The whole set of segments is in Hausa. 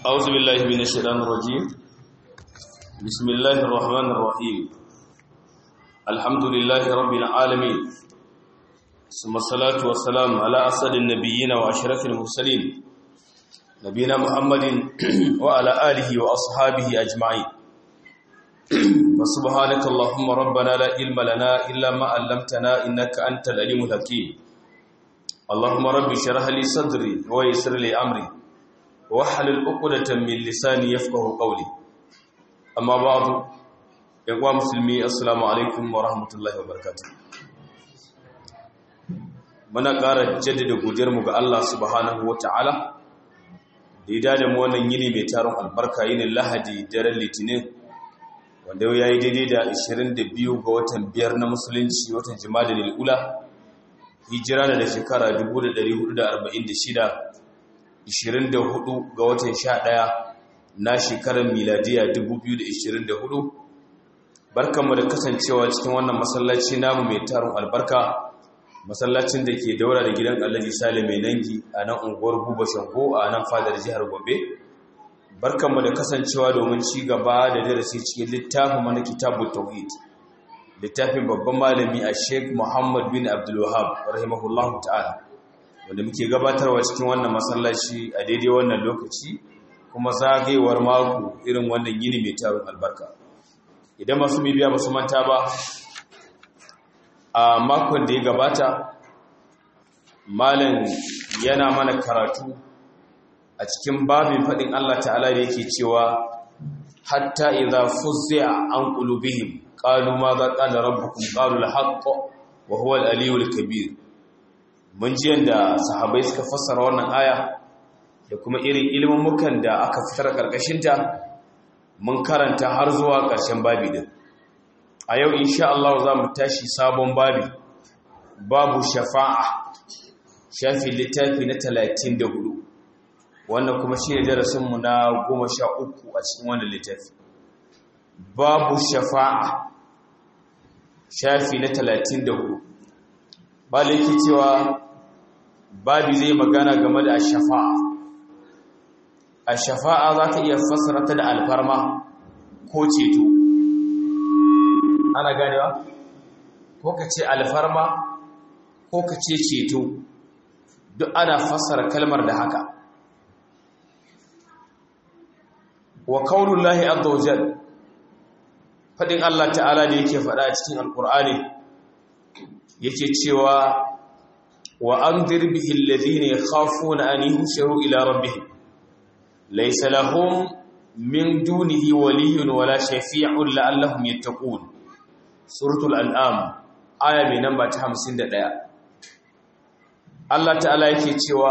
أعوذ بالله من الشيطان الرجيم بسم الله الرحمن الرحيم الحمد لله رب العالمين ثم الصلاة والسلام على أسد النبيين وأشرف المرسلين نبينا محمد وعلى آله وأصحابه أجمعين فسبحانك اللهم ربنا لا علم لنا إلا ما علمتنا إنك أنت العليم الحكيم اللهم رب اشرح لي صدري ويسر لي أمري wahalul uqdatan min lisani yafqahu qawli amma ba'du yawa musulmi assalamu alaikum wa rahmatullahi wa barakatuh muna ƙara jaddada godiyar mu ga Allah subhanahu wata'ala da ya da mu wannan yini mai taron albarka yinin Lahadi daren Litinin wanda ya yi daidai da 22 ga watan biyar na musulunci watan Jumadal ula hijira da shekara 1446 24 ga watan 11 na shekarar miladiya 2024 barkanmu da kasancewa cikin wannan masallaci namu mai tarin albarka masallacin da ke daura da gidan Alhaji Sale mai nangi a nan unguwar Buba Shango a nan fadar jihar Gombe barkanmu da kasancewa domin ci gaba da darasi cikin littafin mana kitabut tauhid littafin babban malami a Sheikh Muhammad bin Abdul Wahhab rahimahullahu ta'ala wanda muke gabatarwa cikin wannan masallaci a daidai wannan lokaci kuma zagayewar mako irin wannan yini mai tarin albarka idan masu bibiya ba su manta ba a makon da ya gabata malam yana mana karatu a cikin babin faɗin Allah ta'ala da yake cewa hatta idza fuzza an qulubihim qalu ma za qala rabbukum qalu al-haqq wa huwa al-aliyyul kabir mun ji yadda sahabai suka fassara wannan aya da kuma irin ilmummukan da aka fitar karkashinta mun karanta har zuwa ƙarshen babi din a yau insha Allah za mu tashi sabon babi babu shafa'a shafi littafi na 34 wannan kuma shi ne darasinmu na 13 a cikin wannan littafi babu shafa'a shafi na 34 ba yake cewa babi zai magana game da shafa'a a shafa'a za ta iya fassara ta da alfarma ko ceto ana ganewa ko ka ce alfarma ko ka ce ceto duk ana fassara kalmar da haka wa kaunullahi azza wajal fadin Allah ta'ala da yake faɗa a cikin alkur'ani yake cewa wa an dirbihi alladhina yakhafuna an yuhsharu ila rabbihim laysa lahum min dunihi waliyyun wala shafi'un la'allahum yattaqun suratul an'am aya mai namba ta 51 Allah ta'ala yake cewa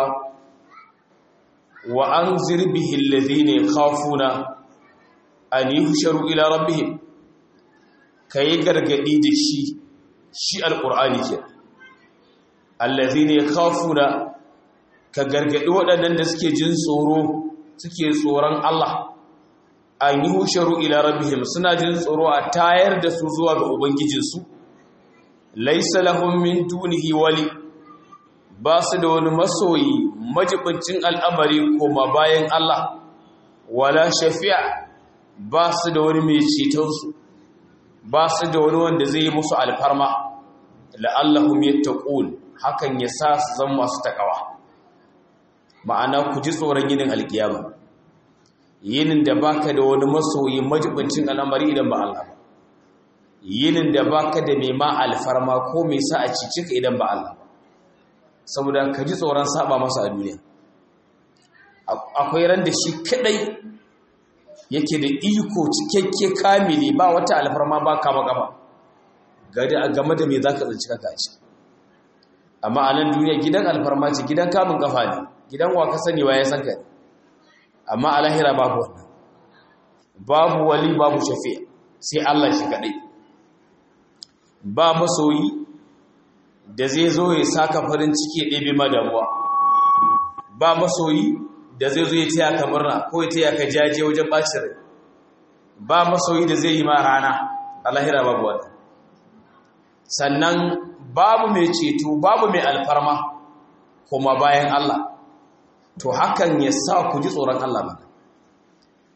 wa an dirbihi alladhina yakhafuna an yuhsharu ila rabbihim kai gargadi da shi shi alqur'ani kenan allazi ne kafuna ka gargadi waɗannan da suke jin tsoro suke tsoron Allah an yi husharu ila rabbihim suna jin tsoro a tayar da su zuwa ga ubangijinsu laisa lahum min dunihi wali ba su da wani masoyi majibincin al'amari koma bayan Allah wala shafi'a ba su da wani mai cetonsu ba su da wani wanda zai yi musu alfarma la'allahum yattaqun hakan ya sa su zama masu takawa ma'ana ku ji tsoron yinin alkiyama yinin da baka da wani masoyi majibincin al'amari idan ba Allah ba yinin da baka da mai ma alfarma ko mai sa a cici ka idan ba Allah ba saboda ka ji tsoron saba masa a duniya akwai ran da shi kadai yake da iko cikakke kamili ba wata alfarma ba kama gaba game da me zaka tsinci kanka a ciki amma a nan duniya gidan alfarma ce gidan kamun kafa ne gidan wa ka sani wa ya san ka amma a lahira babu wannan babu wali babu shafi sai Allah shi kadai ba masoyi da zai zo ya saka farin ciki ya ɗebe ma damuwa ba masoyi da zai zo ya taya ka murna ko ya taya ka jaje wajen ɓacin rai ba masoyi da zai yi ma rana a lahira babu wannan sannan babu mai ceto babu mai alfarma kuma bayan Allah to hakan ya sa ku ji tsoron Allah ba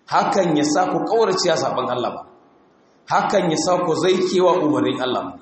hakan ya sa ku kaurace saban Allah ba hakan ya sa ku zaikewa umarnin Allah ba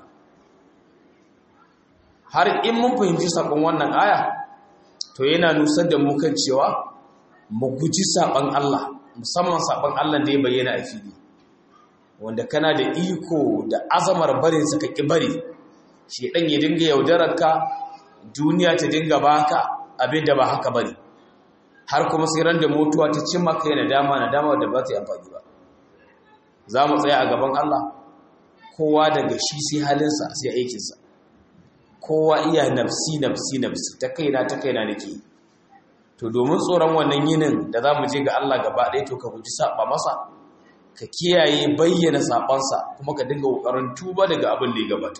har in mun fahimci sakon wannan aya to yana nusar da mu kan cewa mu guji saban Allah musamman saban Allah da ya bayyana a fili wanda kana da iko da azamar barin sa ka ki bari shedan ya dinga yaudarar ka duniya ta dinga baka abin da ba haka bane har kuma sai ran da mutuwa ta cimma kai na dama na dama da ba ta yi amfani ba za mu tsaya a gaban Allah kowa daga shi sai halinsa sai aikinsa kowa iya nafsi nafsi nafsi ta kaina ta kaina nake to domin tsoron wannan yinin da za mu je ga Allah gaba ɗaya to ka guji saba masa ka kiyaye bayyana sabansa kuma ka dinga kokarin tuba daga abin da ya gabata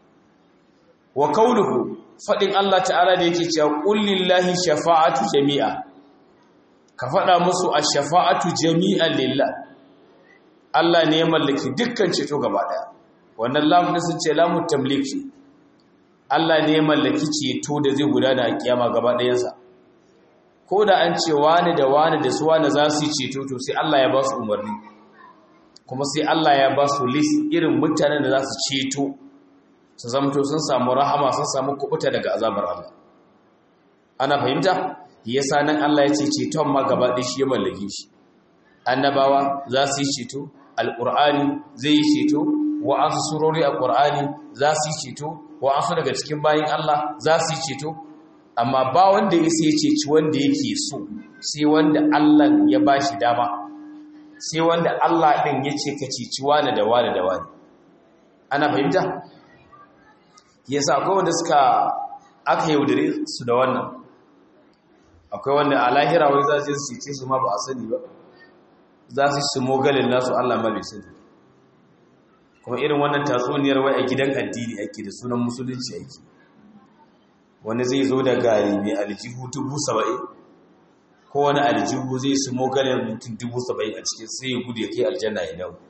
wa kauluhu fadin Allah ta'ala da yake cewa qul lillahi shafa'atu jami'a ka faɗa musu ash-shafa'atu jami'an lillah Allah ne ya mallaki dukkan ceto gaba ɗaya wannan lamun sun ce lamun tamliki Allah ne ya mallaki ceto da zai gudana a kiyama gaba ɗayansa ko da an ce wani da wani da su wani za su yi ceto to sai Allah ya ba su umarni kuma sai Allah ya ba su list irin mutanen da za su ceto su zamto sun samu rahama sun samu kubuta daga azabar Allah ana fahimta yasa nan Allah ya ce ceton ma gaba ɗaya shi ya mallake shi annabawa za su yi ceto alƙur'ani zai yi ceto wa'ansu surori a ƙur'ani za su yi ceto wa'ansu daga cikin bayan Allah za su yi ceto amma ba wanda ya sai ceci wanda yake so sai wanda Allah ya ba shi dama sai wanda Allah ɗin ya ce ka ceci wani da wani da wani ana fahimta yasa akwai wanda suka aka yaudare su da wannan akwai wanda a lahira wai za su cece su ma ba a sani ba za su su mogalin nasu Allah ma bai sani kuma irin wannan tatsuniyar wai a gidan addini ake da sunan musulunci ake wani zai zo da gari mai aljihu dubu saba'in ko wani aljihu zai su mogalin mutum dubu saba'in a cikin sai ya gudu ya kai aljanna ya dawo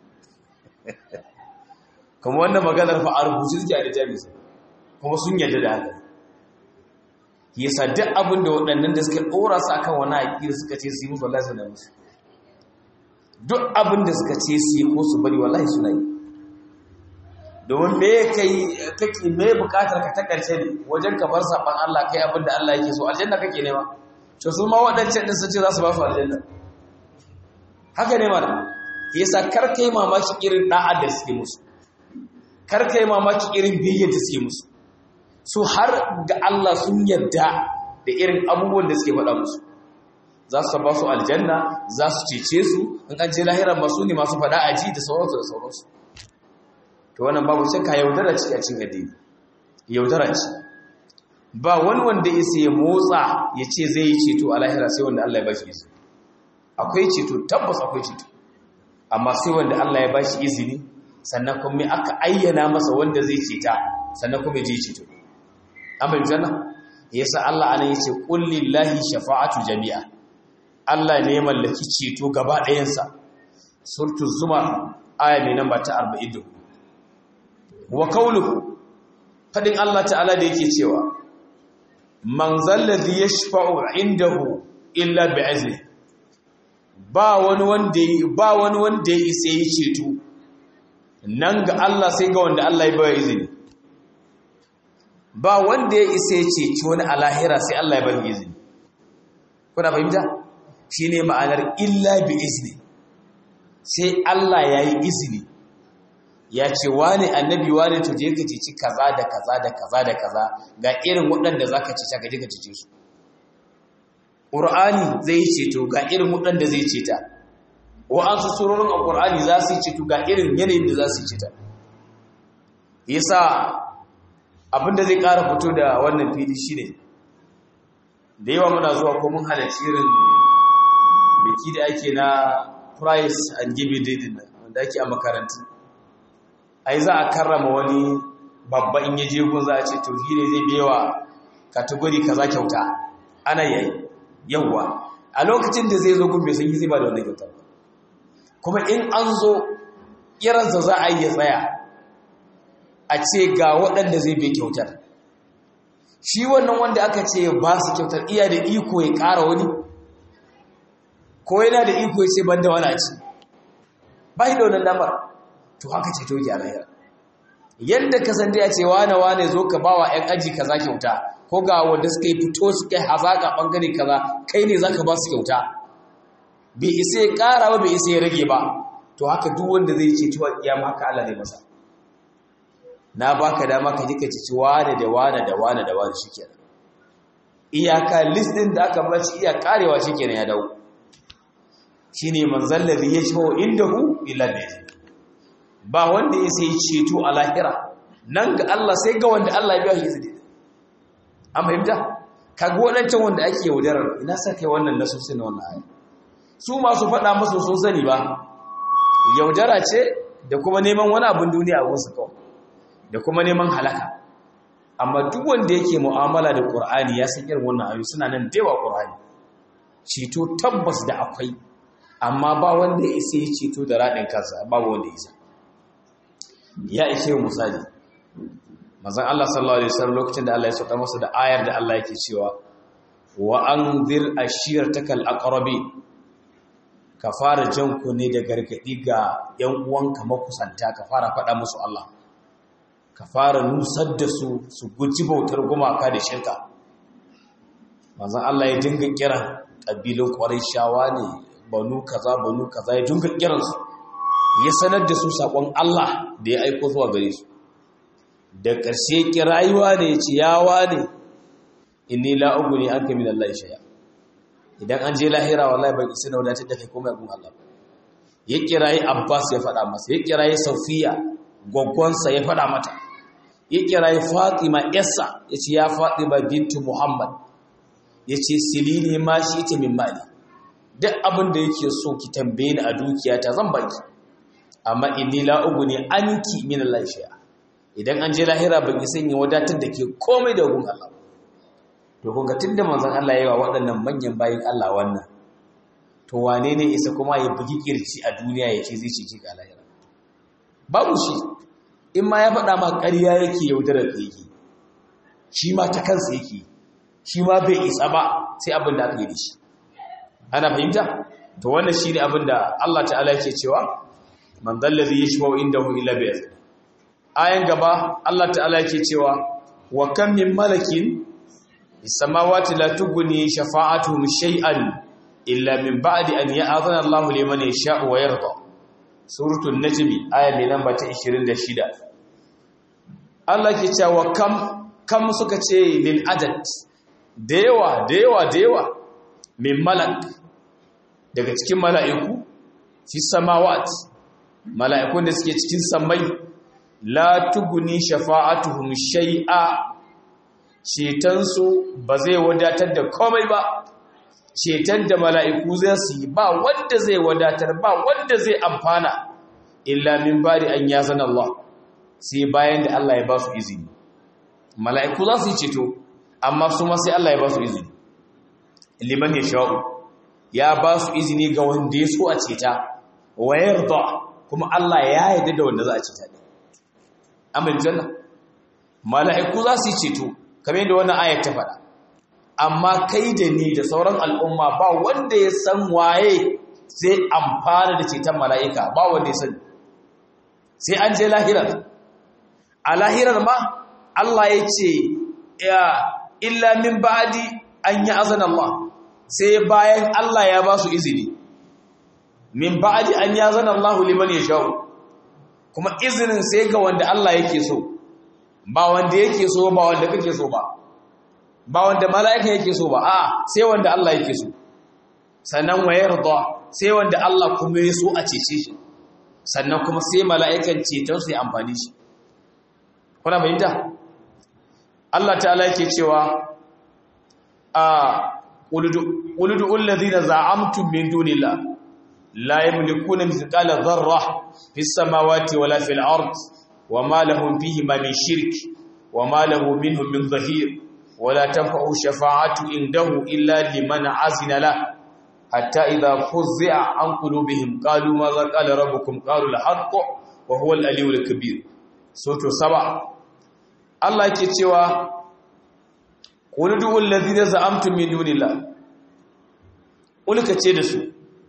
kuma wannan maganar fa a rubuce suke a da jami'a kuma sun yarda da haka yasa duk abin da waɗannan da suka ɗora su akan wani aƙira suka ce su yi musu wallahi suna musu duk abin da suka ce su yi ko su bari wallahi suna yi domin me kai kake me bukatar ka ta ƙarshe ne wajen ka bar saban Allah kai abin da Allah yake so aljanna kake nema to su ma waɗancan din sun ce za su ba su aljanna haka ne mana yasa kar kai mamaki irin da'a da suke musu kar kai mamaki irin biyayyar da suke musu su har ga Allah sun yarda da irin abubuwan da suke faɗa musu za su ba su aljanna za su cece su in an je lahiran masu ne masu faɗa aji da sauransu da sauransu to wannan babu shakka yaudara ce a cikin addini yaudara ce ba wani wanda ya sai motsa ya ce zai yi ceto a lahira sai wanda Allah ya bashi izini akwai ceto tabbas akwai ceto amma sai wanda Allah ya bashi izini sannan kuma aka ayyana masa wanda zai ceta sannan kuma ya je ceto an bai janna yasa Allah anan yace qul lillahi shafa'atu jami'a Allah ne ya mallaki ceto gaba ɗayansa surtu zuma aya mai namba ta 40 wa qawluhu fadin Allah ta'ala da yake cewa man zalladhi yashfa'u indahu illa bi'izni ba wani wanda ba wani wanda ya isa yi ceto nan ga Allah sai ga wanda Allah ya bayar izini ba wanda ya isa ya ceci wani a lahira sai Allah ya bayar izini kuna fahimta shine ma'anar illa bi izni sai Allah ya yi izini ya ce wani annabi wani to je ka ceci kaza da kaza da kaza da kaza ga irin waɗanda za ka cece ka je ka cece su ƙur'ani zai ceto ga irin waɗanda zai ceta wa'ansu surorin a ƙur'ani za su yi ceto ga irin yanayin da za su yi ceta yasa abinda zai ƙara fito da wannan fili shi ne da yawa muna zuwa ko mun halarci irin biki da ake na price and give it din wanda ake a makarantu ai za a karrama wani babba in yaje gun za a ce to shi ne zai biyawa kategori kaza kyauta ana yayi yawa a lokacin da zai zo gun bai san zai ba da wannan kyauta kuma in an zo irinsa za a yi ya tsaya a ce ga waɗanda zai bai kyautar shi wannan wanda aka ce ba su kyautar iya da iko ya ƙara wani ko yana da iko ya ce ban da wani a ci ba shi da wannan damar to haka ceto ki a lahira yadda ka san ya ce wane wane zo ka ba wa 'yan aji kaza kyauta ko ga wanda suka yi fito suka yi hazaƙa ɓangare kaza kai ne za ka ba su kyauta bai isa ya ƙara ba bai isa ya rage ba to haka duk wanda zai ce tuwa kiyama haka Allah zai masa na baka dama ka jika ci wane da wane da wane da wane shikenan iyaka list din da aka bace iya karewa shikenan ya dawo shine manzal ladhi yashfa'u indahu illa bihi ba wanda ya sai ceto a lahira nan ga Allah sai ga wanda Allah ya biya shi izini an fahimta kaga wadancan wanda ake yaudarar ina sa kai wannan nasu sai na wannan aya su masu faɗa musu sun sani ba yaudara ce da kuma neman wani abin duniya a wasu kawai da kuma neman halaka amma duk wanda yake mu'amala da ƙur'ani ya san irin wannan ayu suna nan dewa ƙur'ani ceto tabbas da akwai amma ba wanda ya isa ya ceto da raɗin kansa babu wanda ya isa ya ishe misali mazan Allah sallallahu alaihi wasallam lokacin da Allah ya sauka masa da ayar da Allah yake cewa wa anzir ashiratakal aqrabi ka fara jan ku ne da gargadi ga ‘yan uwanka makusanta ka fara faɗa musu Allah ka fara nusar da su su guji bautar gumaka da shirka manzan Allah ya dinga kiran ƙabilun ƙwarai shawa ne banu kaza banu kaza ya dinga kiransu ya sanar da su saƙon Allah da ya aiko zuwa gare su da ƙarshe kirayuwa ne ya ce yawa ne inni la'ugu ne an kami da Allah shaya idan an je lahira wallahi bai isa da wadatar da kai komai gun Allah ya kirayi Abbas ya faɗa masa ya kirayi Safiya gwaggwansa ya faɗa mata ya kirayi Fatima yarsa ya ce ya Fatima bintu Muhammad ya ce silini ma shi ita min mali duk abin da yake so ki tambaye ni a dukiya ta zan baki amma inni la uguni anki min Allah shay'a idan an je lahira ban isa yin wadatar da ke komai da gun Allah to kun ga tunda manzon Allah yayi wa waɗannan manyan bayin Allah wannan to wane ne isa kuma ya bugi kirci a duniya yake zai ce ga lahira babu shi in ma ya faɗa ma ƙarya yake yaudarar ka yake shi ma ta kansa yake shi ma bai isa ba sai abin da aka yi da shi ana fahimta to wannan shi ne abin da Allah ta'ala yake cewa man dallazi yashfa'u indahu illa bi ayan gaba Allah ta'ala yake cewa wa kam min malakin السماوات لا تغني شفاعتهم شيئا إلا من بعد أن يأذن الله لمن يشاء ويرضى سورة النجم آية من نمبر 26 Allah ke cewa kam kam suka ce lil adad dewa dewa dewa min malak daga cikin mala'iku fi samawat mala'ikun da suke cikin samai la tuguni shafa'atuhum shay'a cetonsu ba zai wadatar da komai ba ceton da mala'iku zai su yi ba wanda zai wadatar ba wanda zai amfana illa min bari an ya zana Allah sai bayan da Allah ya ba su izini mala'iku za su yi ceto amma su ma sai Allah ya ba su izini liman ya sha'u ya ba su izini ga wanda ya so a ceta wayar da kuma Allah ya yarda da wanda za a ceta ne amin janna mala'iku za su yi ceto kamar yadda wannan ayat ta faɗa amma kai da ni da sauran al'umma ba wanda ya san waye sai amfana da ceton mala'ika ba wanda ya sani sai an je lahirar a lahirar ma Allah ya ce ya illa min ba'di an yi azan Allah sai bayan Allah ya ba su izini min ba'di an yi azan Allah liman ya sha'u kuma izinin sai ga wanda Allah yake so ba wanda yake so ba wanda kake so ba ba wanda mala'ika yake so ba a sai wanda Allah yake so sannan wa yarda sai wanda Allah kuma ya so a cece shi sannan kuma sai mala'ikan ceton su ya amfani shi kuna fahimta Allah ta'ala yake cewa a quludu alladhina za'amtum min dunillah la yamlikuna mithqala dharra fis samawati wala fil ard وما لهم فيهما من شرك وما له منهم من ظهير ولا تنفع الشفاعة عنده إلا لمن عزن له حتى إذا فزع عن قلوبهم قالوا ماذا قال ربكم قالوا الحق وهو الألي الكبير سورة سبع الله يكتوى قل ادعوا الذين زعمتم من دون الله قل كتير سو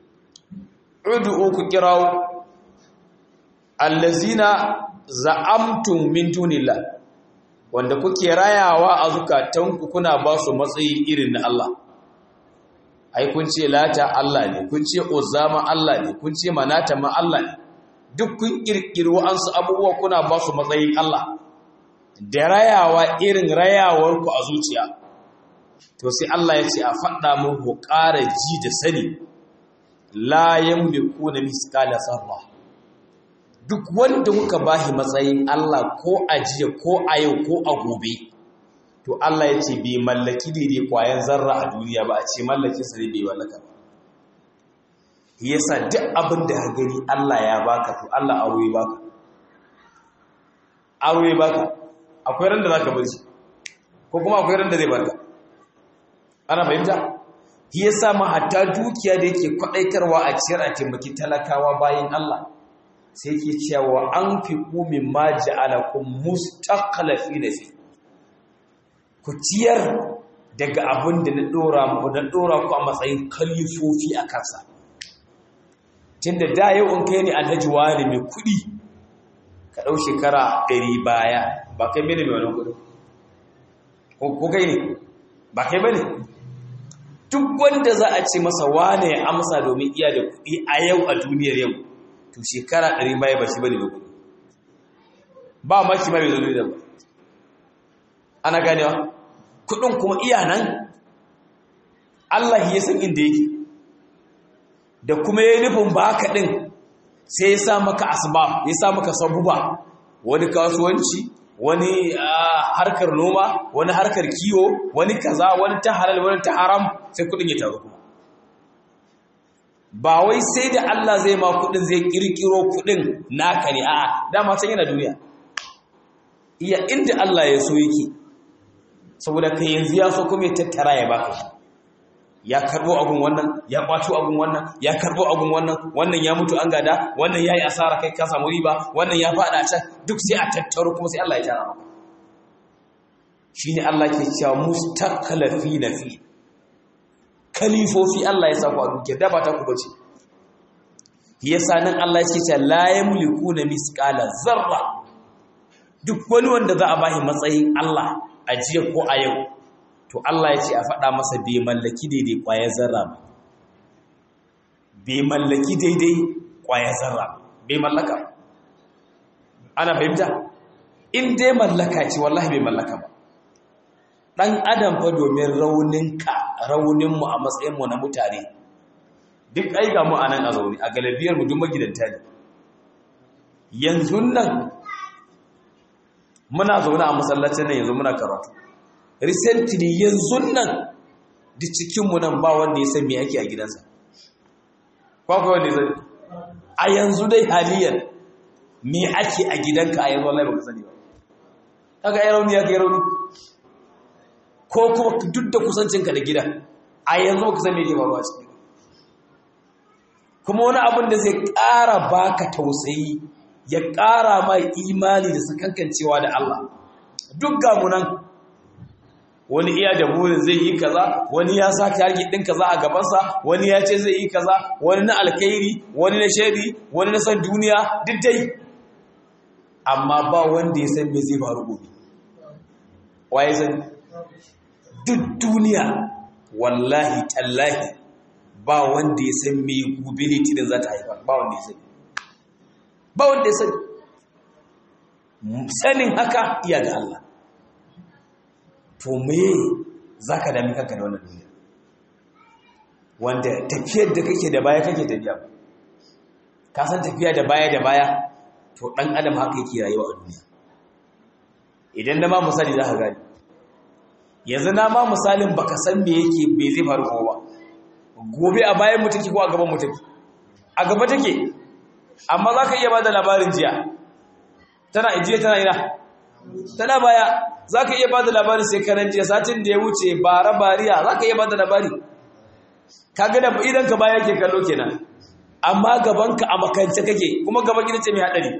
ud'u ku kirawo allazina za'amtum min dunillah wanda kuke rayawa a zukatanku kuna ba su matsayi irin na Allah ai kun ce lata Allah ne kun ce uzama Allah ne kun ce manata ma Allah ne duk kun kirkiri wa'ansu abubuwa kuna ba su matsayin Allah da rayawa irin rayawarku a zuciya to sai Allah ya ce a faɗa muku ƙara ji da sani la yamliku na miskala sarra duk wanda kuka bashi matsayin Allah ko a jiya ko a yau ko a gobe to Allah ya ce bai mallaki daidai kwayan zarra a duniya ba a ce mallakin sa ne bai mallaka ba yasa duk abin da gani Allah ya baka to Allah aure baka aure baka akwai ran da zaka bar shi ko kuma akwai ran da zai barka ana fahimta shi yasa ma hatta dukiya da yake kwadaitarwa a ciyar a taimaki talakawa bayan Allah sai ke cewa an fi kumin ma ja'alakum mustaqlafina fi ku ciyar daga abin da na dora mu na dora ku a matsayin kalifofi a kansa tunda da yau in kai ne alhaji wani mai kudi ka dau shekara 100 baya ba kai mene mai wannan kudi ko kai ne ba kai bane duk wanda za a ce masa wane ya amsa domin iya da kudi a yau a duniyar yau to shekara ɗari baya ba shi bane ba kuɗi ba ma shi mai zo da ba ana ganewa kuɗin kuma iya nan Allah ya san inda yake da kuma ya nufin ba ka ɗin sai ya sa maka asbab ya sa maka sabuba wani kasuwanci wani harkar noma wani harkar kiwo wani kaza wani ta halal wani ta haram sai kuɗin ya taru kuma ba wai sai da Allah zai ma kudin zai kirkiro kudin naka ne a'a dama san yana duniya iya inda Allah ya so yake saboda kai yanzu ya so kuma ya tattara ya baka shi ya karbo abun wannan ya kwato abun wannan ya karbo abun wannan wannan ya mutu an gada wannan yayi asara kai ka samu riba wannan ya fada can duk sai a tattaro kuma sai Allah ya tara maka shine Allah ke cewa mustaqlafina fi kalifofi Allah ya sa ku a duke da ba ta ku bace yasa nan Allah yake cewa la yamlikuna misqala zarra duk wani wanda za a bashi matsayin Allah a jiya ko a yau to Allah ya ce a faɗa masa bai mallaki daidai ƙwaya zarra ba bai mallaki daidai ƙwaya zarra bai mallaka ana fahimta in dai mallaka ce wallahi bai mallaka ba ɗan adam fa domin rauninka rauninmu a matsayinmu na mutane duk aiga mu a nan a zaune a galibiyarmu duk magidanta ne yanzu nan muna zaune a masallacin nan yanzu muna karatu recently yanzu nan da cikinmu nan ba wanda ya san me ake a gidansa kwakwai wanda ya sani a yanzu dai haliyan me ake a gidanka a yanzu wallahi ba ka sani ba kaga ya rauni ya kai rauni ko kuma duk da kusancinka da gida a yanzu ba ka san me ke faruwa ciki kuma wani abin da zai ƙara baka tausayi ya ƙara mai imani da sakankancewa da Allah duk gamunan wani iya da burin zai yi kaza wani ya sa target din kaza a gabansa wani ya ce zai yi kaza wani na alkhairi wani na shari wani na san duniya duk dai amma ba wanda ya san me zai faru gobe waye san duk duniya wallahi tallahi ba wanda ya san me gobe litinin za ta haifar ba wanda ya sani ba wanda ya sani sanin haka iya ga Allah to me za ka dami kanka da wannan duniya wanda tafiyar da kake da baya kake tafiya ka san tafiya da baya da baya to ɗan adam haka yake rayuwa a duniya idan na ma misali za ka gani yanzu na ma misalin baka san me yake me zai faru kuma ba gobe a bayan mutuki ko a gaban mutuki a gaba take amma za ka iya ba da labarin jiya tana ijiye tana ina tana baya za ka iya ba da labarin shekaran jiya satin da ya wuce bara bariya za ka iya ba da labari ka gada idan ka baya ke kallo kenan amma gabanka a makance kake kuma gaban ita ce mai haɗari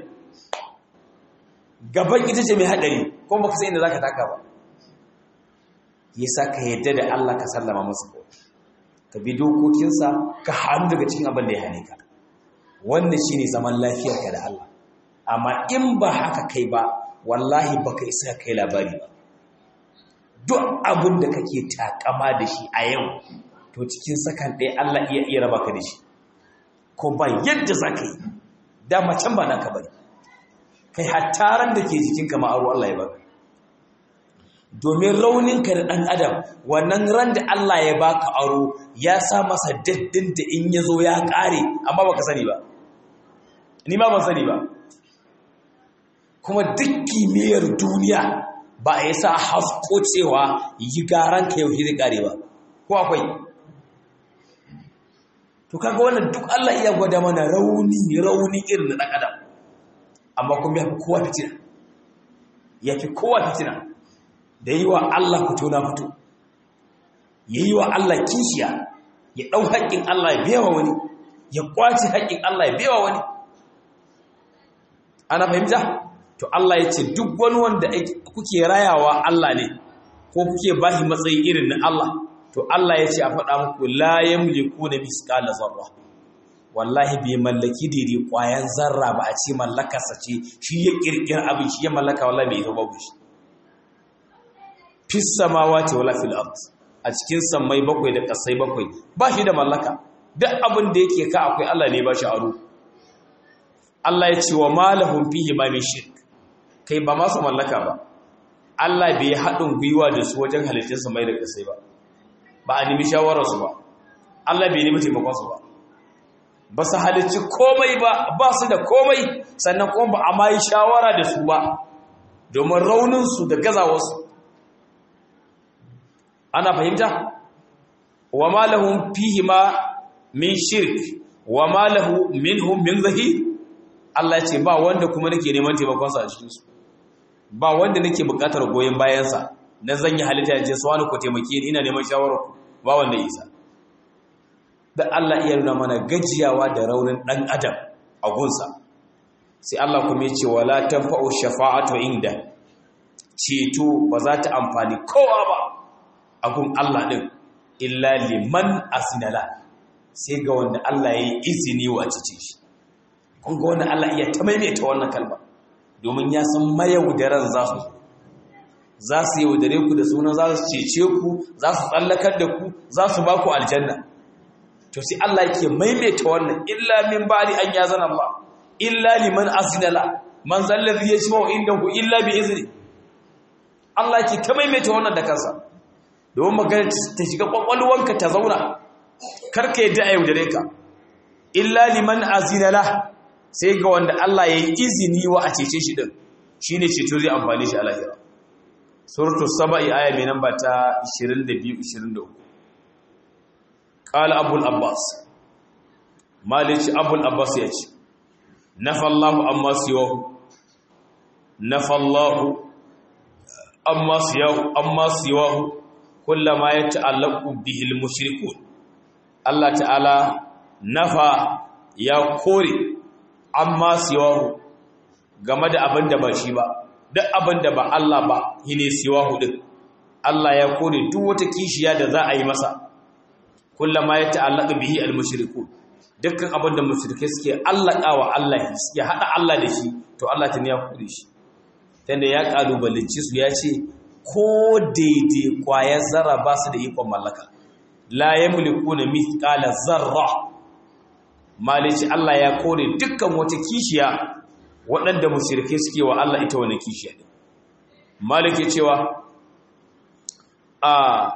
gaban ita ce mai haɗari kuma baka san inda za ka taka ba yasa ka yadda da Allah ka sallama masa ka bi dokokinsa ka hannu daga cikin abin da ya hane ka wannan shine zaman lafiyarka da Allah amma in ba haka kai ba wallahi baka isa kai labari ba duk abin da kake takama da shi a yau to cikin sakan ɗaya Allah iya iya raba ka da shi ko ba yadda za ka yi dama can ba naka bane kai hattaran da ke jikinka ma'aru Allah ya baka domin rauninka da ɗan adam wannan ran da Allah ya baka aro ya sa masa daddin da in ya zo ya ƙare amma baka sani ba ni ma ban sani ba kuma duk kimiyyar duniya ba a yi sa hasko cewa yi garan ka yau zai ƙare ba ko akwai to kaga wannan duk Allah iya gwada mana rauni rauni irin na ɗan adam amma kuma ya fi kowa fitina ya fi kowa fitina da yi wa Allah fito na fito ya yi wa Allah kishiya ya ɗau haƙƙin Allah ya bewa wani ya ƙwace haƙƙin Allah ya bewa wani ana fahimta to Allah ya ce duk wani wanda kuke rayawa Allah ne ko kuke bashi matsayi irin na Allah to Allah ya ce a faɗa muku la yamliku na misqala zarra wallahi bai mallaki daidai ƙwayan zarra ba a ce mallakarsa ce shi ya ƙirƙir abin shi ya mallaka wallahi bai ita babu shi fis samawati wala fil ard a cikin sammai bakwai da kasai bakwai ba shi da mallaka duk abin da yake ka akwai Allah ne ba shi aro Allah ya ce wa malahum fihi ma min shirk kai ba masu mallaka ba Allah bai haɗin gwiwa da su wajen halittar sammai da kasai ba ba a nemi shawarar su ba Allah bai nemi taimakon su ba ba su halicci komai ba ba su da komai sannan kuma ba a ma yi shawara da su ba domin rauninsu da gazawarsu ana fahimta wa ma lahum fihi ma min shirk wa ma lahu minhum min zahir Allah ya ce ba wanda kuma nake neman taimakon sa a cikin su ba wanda nake buƙatar goyen bayan sa na zan yi halitta ya ce su wani ku taimake ni ina neman shawara ku ba wanda isa da Allah iya nuna mana gajiyawa da raunin dan adam a gunsa sai Allah kuma ya ce wala tanfa'u shafa'atu inda ceto ba za ta amfani kowa ba agun Allah ɗin illa liman asinala sai ga wanda Allah ya yi izini wa cice shi kun ga wanda Allah iya ta maimaita wannan kalma domin ya san mayaudaran za su za su yaudare ku da suna za su cece ku za su tsallakar da ku za su ba ku aljanna to sai Allah yake maimaita wannan illa min ba'di an yazana Allah illa liman asinala man zallazi yashma'u indahu illa bi izni Allah yake ta maimaita wannan da kansa domin magana ta shiga kwakwalwanka ta zauna karka yadda a yaudare ka illa liman azinala sai ga wanda Allah ya yi izini wa a cece shi din shi ne ceto zai amfani shi a lahira suratu saba'i aya mai namba ta 22-23 ƙala abul abbas malici abul abbas ya ce nafallahu amma siwahu nafallahu amma siwahu kullama ya ta'allaku bihil mushrikun Allah ta'ala nafa ya kore amma siwahu game da abin da ba shi ba duk abin da ba Allah ba shine siwahu din Allah ya kore duk wata kishiya da za a yi masa kullama ya ta'allaku bihi al mushrikun dukkan abin da mushrike suke allakawa Allah ya hada Allah da shi to Allah ta ne ya kore shi tunda ya kalubalanci su ya ce ko daidai kwayar zarra ba su da ikon mallaka la yamliku na mithqala zarra malici Allah ya kore dukkan wata kishiya waɗanda mushrike suke wa Allah ita wannan kishiya din malike cewa a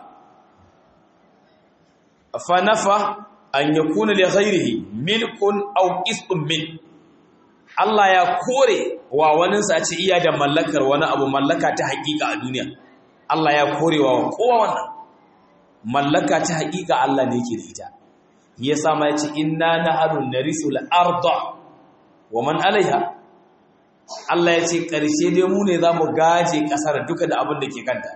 fa nafa an yakuna li ghairihi milkun aw qisṭun min Allah ya kore wa waninsa a ce iya da mallakar wani abu mallaka ta hakika a duniya Allah ya kore wa kowa wannan mallaka ta hakika Allah ne yake da ita ya sama ya ce inna nahnu narisul arda wa man alaiha Allah ya ce karshe dai mu ne zamu gaje kasar duka da abin da ke kanta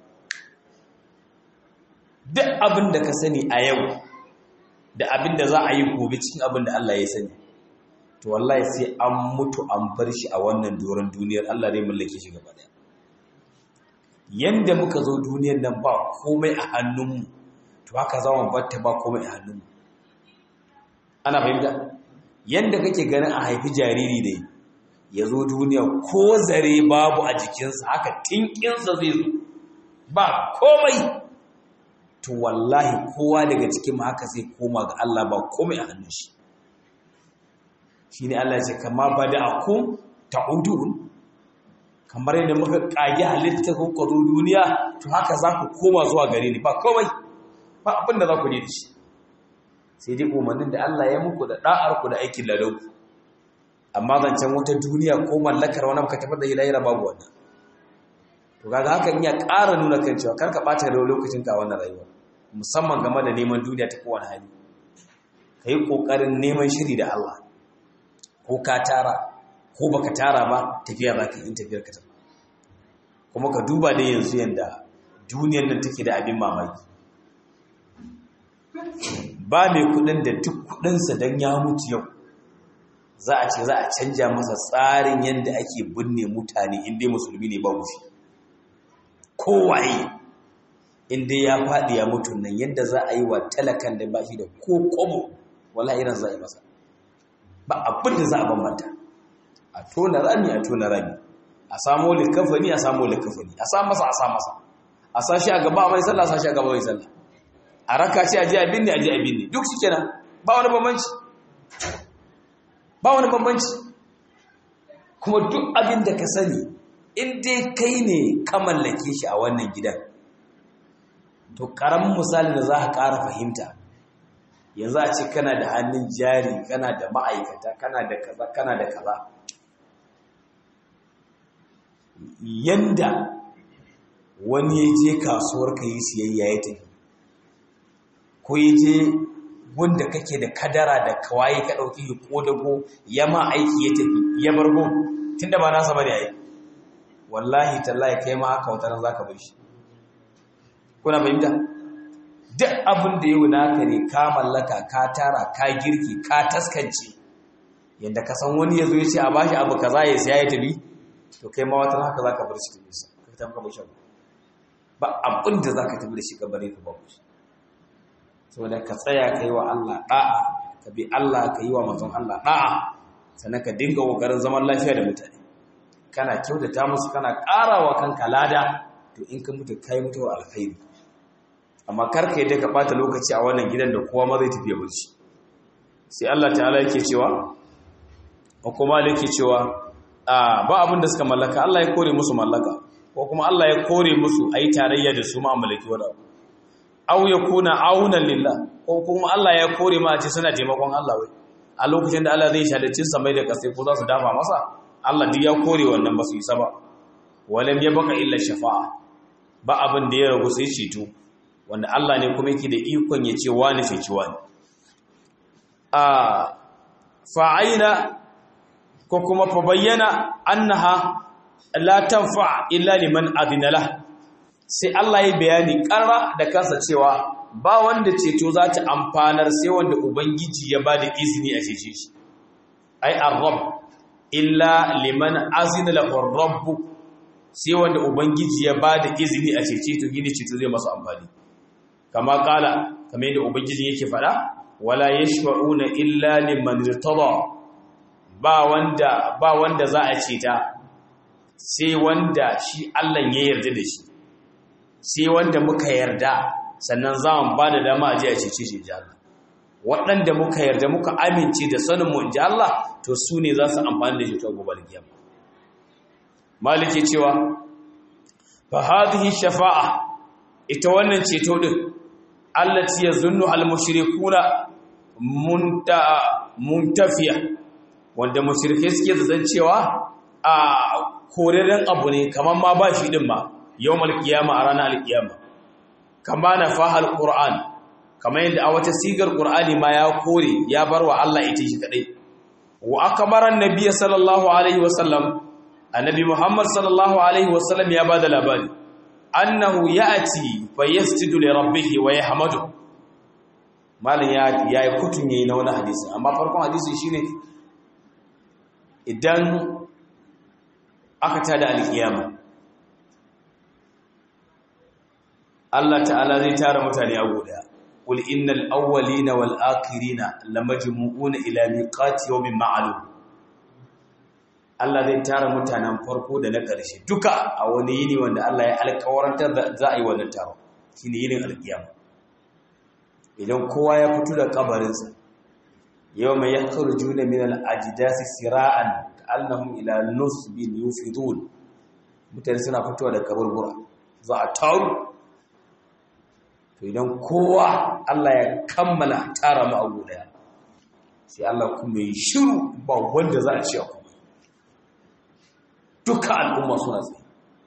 duk abin da ka sani a yau da abin da za a yi gobe cikin abin da Allah ya sani to wallahi sai an mutu an bar shi a wannan doron duniyar Allah zai mallake shi gaba daya yanda muka zo duniyar nan ba komai a hannunmu to haka za mu batta ba komai a hannunmu ana fahimta yanda kake ganin a haifi jariri dai ya zo duniya ko zare babu a jikinsa haka tinkinsa zai zo ba komai to wallahi kowa daga cikin haka zai koma ga Allah ba komai a hannun shi shine Allah ya ce kama bada'akum ta'udun kamar yadda muka kage halitta ko kwazo duniya to haka za ku koma zuwa gare ni ba komai ba abin da za ku ne da shi sai dai umarnin da Allah ya muku da da'ar ku da aikin lalau amma zancen wata duniya ko mallakar wani baka tafi da hilayra babu wannan to kaga hakan iya ƙara nuna kan cewa kar ka ɓata da lokacin ka wannan rayuwa musamman game da neman duniya ta kowane hali ka yi ƙoƙarin neman shiri da Allah ko ka tara ko baka tara ba tafiya za ka yi tafiyar ka tafi kuma ka duba da yanzu yanda duniyar nan take da abin mamaki ba mai kudin da duk kudinsa don ya mutu yau za a ce za a canja masa tsarin yadda ake binne mutane inda musulmi ne ba shi kowaye inda ya faɗi ya mutu nan yadda za a yi wa talakan da ba shi da ko kobo wala irin za a yi masa ba abin da za a bambanta a tona rami a tona rami a samo likafani a samo likafani a sa masa a sa masa a sa shi a gaba mai sallah a sa shi a gaba mai sallah a raka shi a ji abin ne a ji abin ne duk shi kenan ba wani bambanci ba wani bambanci kuma duk abin da ka sani in dai kai ne ka mallake shi a wannan gidan to karamin misali da za ka ƙara fahimta yanzu a ce kana da hannun jari kana da ma'aikata kana da kaza kana da kaza yanda wani ya je kasuwar ka yi siyayya ya tafi ko ya je wanda kake da kadara da kawai ka ɗauki ko dago ya ma aiki ya tafi ya bargo tun da ba nasa bane ai wallahi tallahi kai ma haka wata nan zaka bar shi kuna fahimta duk abin da yau naka ne ka mallaka ka tara ka girki ka taskance yadda ka san wani ya zo ya ce a bashi abu kaza ya siya ya tafi to kai ma wata haka zaka bar shi tafi ka tafi ka bar shi ba abin da zaka tafi da shi ka bare ka babu shi saboda ka tsaya ka yi wa Allah ɗa'a ka bi Allah ka yi wa manzon Allah ɗa'a sannan ka dinga ƙoƙarin zaman lafiya da mutane kana kyautata musu kana ƙara wa kanka lada to in ka mutu kai mutuwa alkhairi amma kar ka yadda ka ɓata lokaci a wannan gidan da kowa ma zai tafiya barci sai Allah ta'ala yake cewa ko kuma yake cewa ba abin da suka mallaka Allah ya kore musu mallaka ko kuma Allah ya kore musu ayi tarayya da su ma mallaki wani abu aw yakuna aunan lillah ko kuma Allah ya kore ma ce suna taimakon Allah wai a lokacin da Allah zai shadace samai da kasai ko za su dafa masa Allah duk ya kore wannan ba su yi saba walam yabqa illa shafa'a ba abin da ya ragu sai ceto wanda Allah ne kuma yake da ikon ya ce wani ceci wani a fa'aina ko kuma fa bayyana annaha la tanfa illa liman adina lahu sai Allah ya bayani ƙarra da kansa cewa ba wanda ceto za ta amfanar sai wanda Ubangiji ya ba da izini a cece shi. Ai, arrab, illa liman azina lahur rabbu sai wanda Ubangiji ya ba da izini a cece to gini ceto zai masu amfani. Kama kala, kama yadda Ubangiji yake faɗa, wala ya shafa'una illa liman ritada ba wanda ba wanda za a ceta sai wanda shi Allah ya yarda da shi. sai wanda muka yarda sannan za mu ba da dama a ji a cece shi ji Allah waɗanda muka yarda muka amince da sanin mu ji Allah to su ne za su amfani da shi ta gobe alkiyama malike cewa fa hadhihi shafa'a ita wannan ceto din allati yazunnu al mushrikuna munta muntafiya wanda mushrike suke zan cewa a koreren abu ne kamar ma ba shi din ma yawmal qiyama a ranar alqiyama kama na fahal qur'an kamar yadda a wata sigar qur'ani ma ya kore ya barwa Allah ita shi kadai wa akbaran nabiy sallallahu alaihi wasallam annabi muhammad sallallahu alaihi wasallam ya bada labari annahu ya'ti fa yasjudu li rabbih wa yahmadu malin ya yayi kutun yayi na wani hadisi amma farkon hadisi shine idan aka tada alkiyama Allah ta'ala zai tara mutane a guda qul innal awwalina wal akhirina lamajmu'una ila miqati yawmin ma'lum Allah zai tara mutanen farko da na ƙarshe duka a wani yini wanda Allah ya alƙawarantar da za a yi wannan taro shine yinin alƙiyama idan kowa ya fito da kabarinsa yau mai ya juna min al-ajdasi sira'an annahum ila nusbin yufidun mutane suna fitowa da kaburbura za a taru to idan kowa Allah ya kammala tara mu abu daya sai Allah kuma yi shiru ba wanda za a ci kuma duka al'umma suna tsaye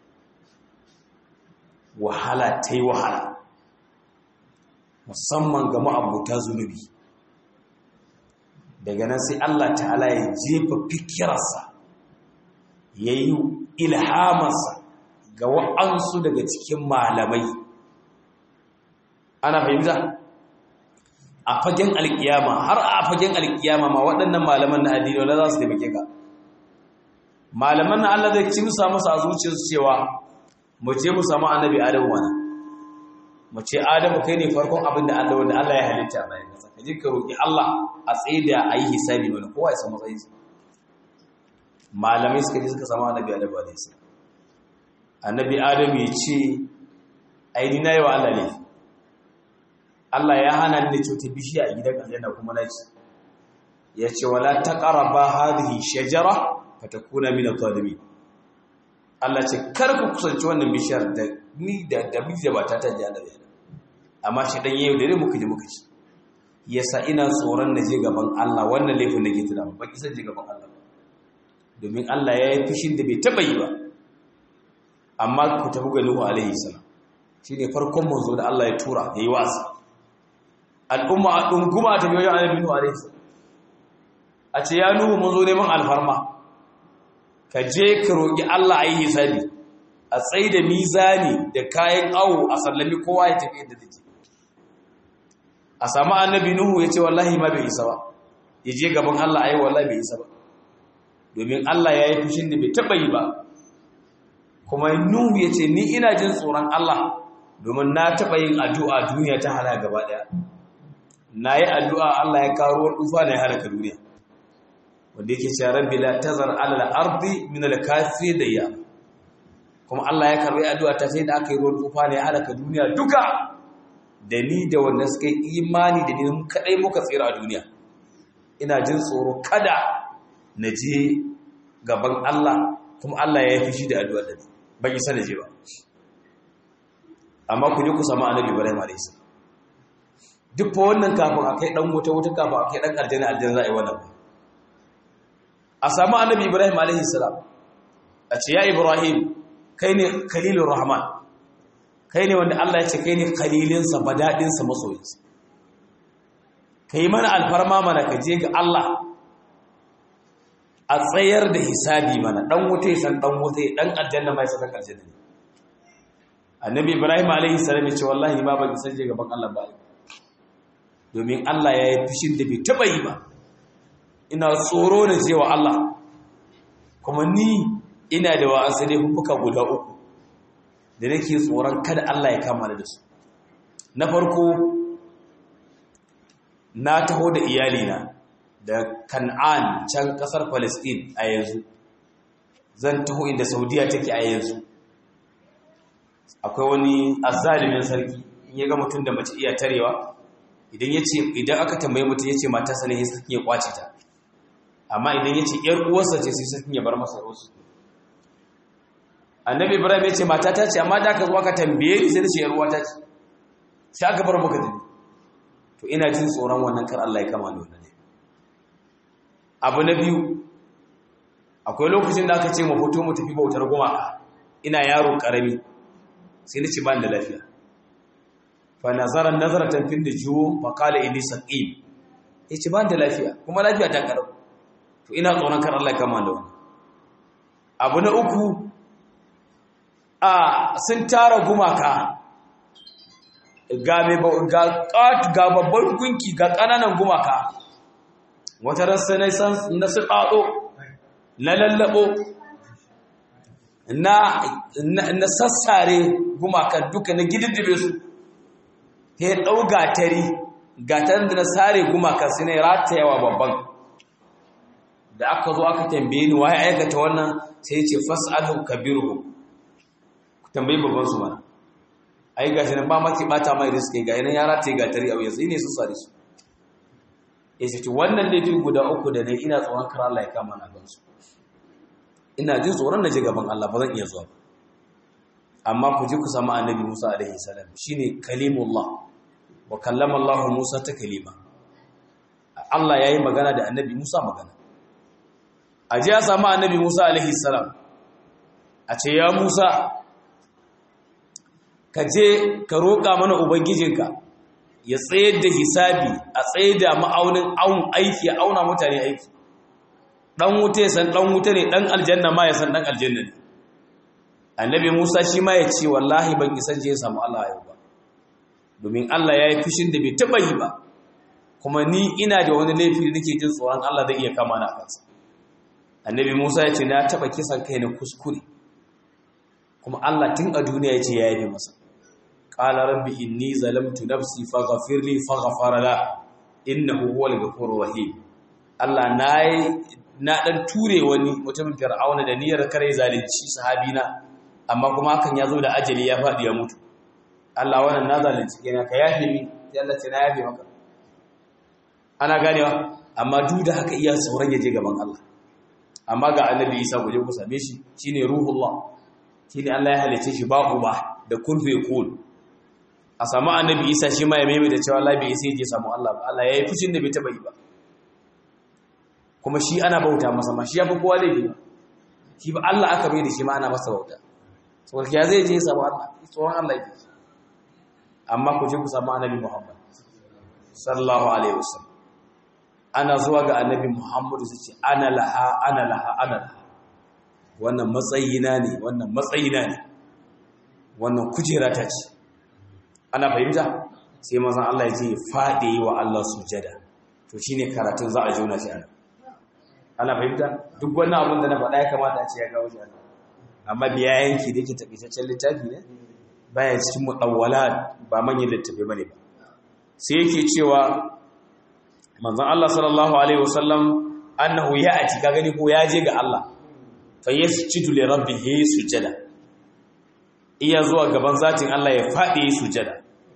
wahala ta yi wahala musamman ga ma'abuta zunubi daga nan sai Allah ta'ala ya jefa fikirarsa ya yi ilhamarsa ga wa'ansu daga cikin malamai ana fahimta a fagen alkiyama har a fagen alkiyama ma waɗannan malaman na addini wanda za su taimake ka malaman na Allah zai ci musa masa a zuciyarsu cewa mu je mu samu annabi adamu wani mu ce adamu kai ne farkon abin da Allah wanda Allah ya halitta bayan kasa ka je ka roki Allah a tsaye da a yi hisabi mana kowa ya samu matsayin malamai suka je suka samu annabi adamu alaihi salam annabi adamu ya ce aini na yi wa Allah ne Allah ya hana ni da cuta bishiya a gidan aljanna kuma na ci ya ce wala taqraba hadhihi shajara fatakuna min adh-dhalimin Allah ce kar ku kusanci wannan bishiyar da ni da da miji da mata ta ji annabi amma shi dan yayin da ne muka ji muka ci yasa ina tsoron na je gaban Allah wannan laifin nake tuna ba ki san je gaban Allah domin Allah ya yi fishin da bai taba yi ba amma ku tafi ga Nuhu alaihi salam shine farkon manzo da Allah ya tura yayi wasi al'umma a dunguma ta biyo annabi Nuhu alaihi salam a ce ya Nuhu manzo neman alfarma ka je ka roƙi Allah a yi hisabi a tsaye da mizani da kayan awo a sallami kowa ya tafi yadda zai a samu annabi nuhu ya ce wallahi ma bai isa ba ya je gaban Allah a yi wallahi bai isa ba domin Allah ya yi fushin da bai taɓa yi ba kuma nuhu ya ce ni ina jin tsoron Allah domin na taɓa yin addu'a duniya ta hana gaba ɗaya na yi addu'a Allah ya kawo ruwan tufa na ya halaka duniya wanda yake cewa rabbi la tazar ala al-ardi min al-kafir da ya kuma Allah ya karbi addu'a ta sai da aka yi ruwan tufa ne ya halaka duniya duka da ni da wanda suka yi imani da ni mun kadai muka tsira a duniya ina jin tsoro kada na je gaban Allah kuma Allah ya yi fushi da addu'a da ni ban isa na je ba amma ku je ku samu annabi Ibrahim alayhis duk fa wannan kafin akai dan wuta wuta kafin akai dan aljanna aljanna za a yi wannan ba a samu annabi ibrahim alaihi salam a ce ya ibrahim kai ne khalilur rahman kai ne wanda Allah ya ce kai ne khalilinsa badadinsa masoyinsa kai mana alfarma mana ka je ga Allah a tsayar da hisabi mana dan wuta san dan wuta dan aljanna mai san aljanna ne annabi ibrahim alaihi salam ya ce wallahi ba ban san je gaban Allah ba domin Allah ya yi fishin da bai taba yi ba ina tsoro na cewa Allah kuma ni ina da wa'ansu ne fuka guda uku da nake tsoron kada Allah ya kama da su na farko na taho da iyalina da kan'an can kasar palestine a yanzu zan taho inda saudiya take a yanzu akwai wani azalimin sarki in ya ga mutum da mace iya tarewa idan ya ce idan aka tambaye mutum ya ce matarsa ne sai ya kwace ta amma idan ya ce ‘yar uwarsa ce sai sarkin ya bar masa rosu annabi ibrahim ya ce matata ce amma da aka zuwa ka tambaye ni sai da ce ‘yar uwata ce sai aka bar maka dani to ina jin tsoron wannan kar Allah ya kama da wannan abu na biyu akwai lokacin da aka ce mu fito mu tafi bautar gumaka ina yaro karami sai ni ce ban da lafiya fa nazara nazaratan fin da juwo fa qala inni saqim yace ban da lafiya kuma lafiya ta karau to ina tsoron kar Allah ya kama da wannan abu na uku a sun tara gumaka ga ga ga babban gunki ga kananan gumaka wata rasa na san na su dado na lallabo na na sassare gumakan duka na gididdibe su he ɗau gatari gatarin da na sare gumaka sai na ratayawa babban da aka zo aka tambaye ni waye aikata wannan sai ya ce fas'alu kabiruhum ku tambayi babban su mana ai gashi nan ba maki bata mai riske ga yana ya rataye gatari a yanzu ne su sare su ya ce wannan laifi guda uku da ne ina tsoron kar Allah ya kama na gansu ina jin tsoron na je gaban Allah ba zan iya zuwa amma ku ji ku samu annabi Musa alaihi salam shine kalimullah wa kallama Allah Musa ta kalima Allah yayi magana da annabi Musa magana a ji ya samu annabi Musa alaihi salam a ce ya Musa ka je ka roƙa mana ubangijinka ya tsayar da hisabi a tsaye da ma'aunin aiki ya auna mutane aiki dan wuta ya san dan wuta ne dan aljanna ma ya san dan aljanna ne annabi Musa shi ma ya ce wallahi ban isa je ya samu Allah yau ba domin Allah ya yi fushin da bai taba yi ba kuma ni ina da wani laifi da nake jin tsoron Allah zai iya kama na kansa annabi Musa ya ce na taba kisan kai na kuskure kuma Allah tun a duniya ya ce ya yi masa qala rabbi inni zalamtu nafsi faghfir li faghfara la innahu huwal ghafurur rahim Allah nayi na dan ture wani mutumin fir'auna da niyyar kare zalunci sahabina amma kuma hakan ya zo da ajali ya faɗi ya mutu Allah wannan na zalunci kenan ka yafe ni sai Allah ce na yafe maka ana ganewa amma duk da haka iya sauran ya je gaban Allah amma ga annabi Isa guje ku same shi shine ruhullah shine Allah ya halice shi ba uba da kun fa yakun a samu annabi Isa shi ma ya maimaita cewa Allah bai sai je samu Allah ba Allah yayi fushin da bai taba yi ba kuma shi ana bauta masa ma shi ya fi kowa laifi shi ba Allah aka bai da shi ma ana masa bauta saboda ya zai je samu Allah tsoron Allah yake amma ku je ku samu annabi Muhammad sallallahu alaihi wasallam ana zuwa ga annabi Muhammad su ce ana laha ana laha ana laha wannan matsayina ne wannan matsayina ne wannan kujera ta ce ana fahimta sai mazan Allah ya ce faɗe wa Allah sujada to shine karatun za a jona shi ana ana fahimta duk wannan abin da na faɗa ya kamata a ce ya gawo shi amma biya yanki da yake taƙaitaccen littafi ne baya cikin muɗawwala ba manyan littafi bane ba sai yake cewa manzon Allah sallallahu alaihi wasallam annahu ya'ti ka gani ko ya je ga Allah fa yasjudu li rabbihi sujada iya zuwa gaban zatin Allah ya faɗi sujada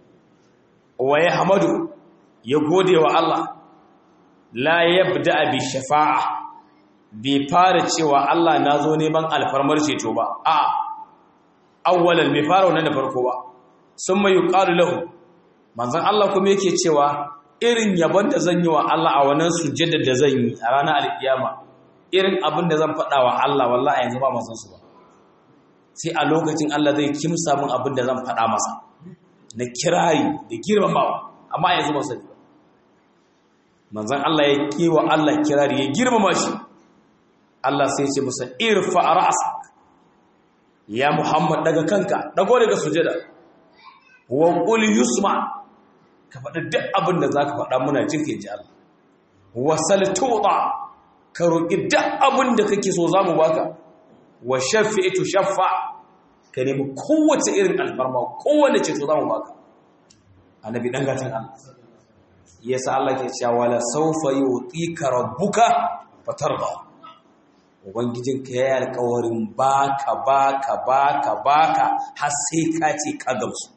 wa yahmadu ya gode wa Allah la yabda bi shafa'a bai fara cewa Allah na zo neman alfarmar ceto ba a awwalan bai fara wannan da farko ba sun mai yuqalu lahu manzon Allah kuma yake cewa irin yabon da zan yi wa Allah a wannan sujjada da zan yi a ranar alkiyama irin abin da zan faɗa wa Allah wallahi yanzu ba masan su ba sai a lokacin Allah zai kimsa min abin da zan faɗa masa na kirari da girmamawa amma yanzu ba sani ba manzon Allah ya kiwa Allah kirari ya girmama shi Allah sai ce musa irfa ra'sak ya Muhammad daga kanka dago daga sujada wa qul yusma ka faɗi duk abin da zaka faɗa muna jin kai ji Allah wa sal tuqa ka roki duk abin da kake so zamu baka wa shafi'tu shaffa ka nemi kowace irin alfarma kowace ce so zamu baka annabi dan gatan Allah yasa Allah ke cewa wala sawfa yutika rabbuka fatarda ubangijinka ya yi alkawarin baka baka baka baka har sai ka ce ka gamsu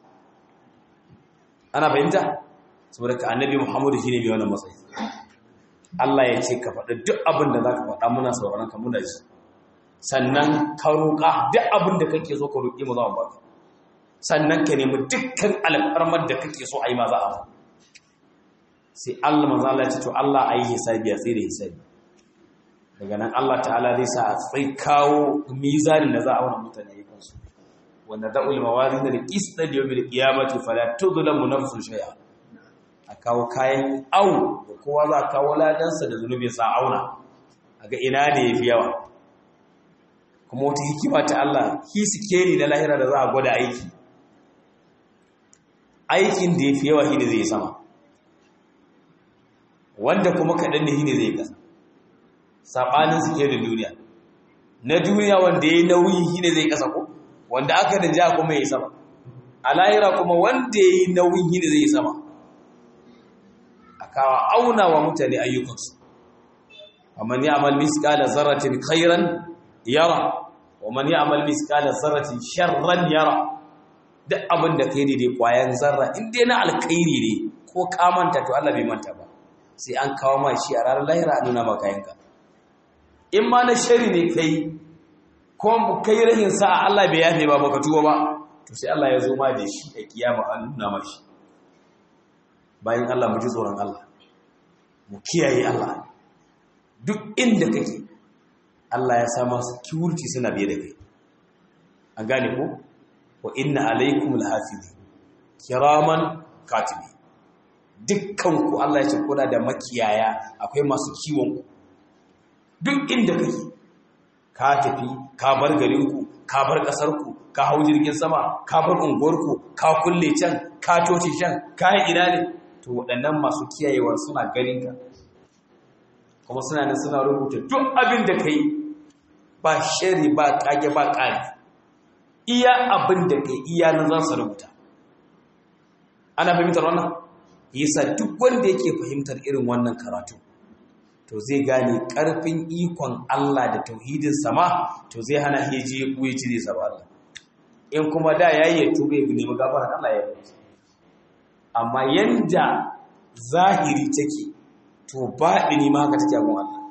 ana fahimta saboda ka annabi muhammadu shi ne mai wannan matsayi Allah ya ce ka faɗi duk abin da za ka faɗa muna sauran ka muna ji sannan ka roƙa duk abin da kake so ka roƙi mu za mu baka sannan ka nemi dukkan alfarmar da kake so a yi ma za a ba sai Allah manzo Allah ya ce to Allah ayi hisabi a tsire hisabi daga nan Allah ta'ala zai sa a tsai kawo mizanin da za a wani mutane ya kansu wanda da'ul mawazin da qista da yawmil qiyamati fala tudlamu nafsun shay'a a kawo kayan au da kowa za a kawo ladansa da zunubi sa auna a ga ina ne yafi yawa kuma wata hikima ta Allah hisikeli na lahira da za a gwada aiki aikin da yafi yawa shine zai sama wanda kuma kaɗan ne shine zai kasa saɓanin suke da duniya na duniya wanda ya yi nauyi shi ne zai ƙasa ko wanda aka da ja kuma ya yi sama a lahira kuma wanda ya yi nauyin yini zai yi sama a kawo auna wa mutane ayyukansu ومن يعمل مثقال ذرة خيرا يرى ومن يعمل مثقال ذرة شرا يرى duk abin da kai ne dai kwayan zarra in dai na alkhairi ne ko ka manta to Allah bai manta ba sai an kawo ma shi a ranar lahira a nuna maka yanka in ma na shari ne kai ko kai rahin sa Allah bai yafe ba baka tuba ba to sai Allah ya zo ma da shi a kiyama an nuna mashi bayan Allah mu ji tsoron Allah mu kiyaye Allah duk inda kake Allah ya sa masu security suna biye da kai an gane ko wa inna alaikum alhafizi kiraman katibi dukkan ku Allah ya ce kuna da makiyaya akwai masu kiwon ku duk inda kake ka tafi ka bar garin ku ka bar kasar ku ka hau jirgin sama ka bar unguwar ku ka kulle can ka toce can ka yi ina ne to waɗannan masu kiyayewa suna ganin ka kuma suna nan suna rubuta duk abin da ka yi ba shari ba kage ba ƙari iya abin da ka iya nan za su rubuta ana fahimtar wannan yasa duk wanda yake fahimtar irin wannan karatu to zai gane ƙarfin ikon Allah da tauhidin sama to zai hana heji ya kuye ci zai saba Allah in kuma da yayi ya tube ya nemi gafara Allah ya yi amma yanda zahiri take to baɗini ma haka take abin Allah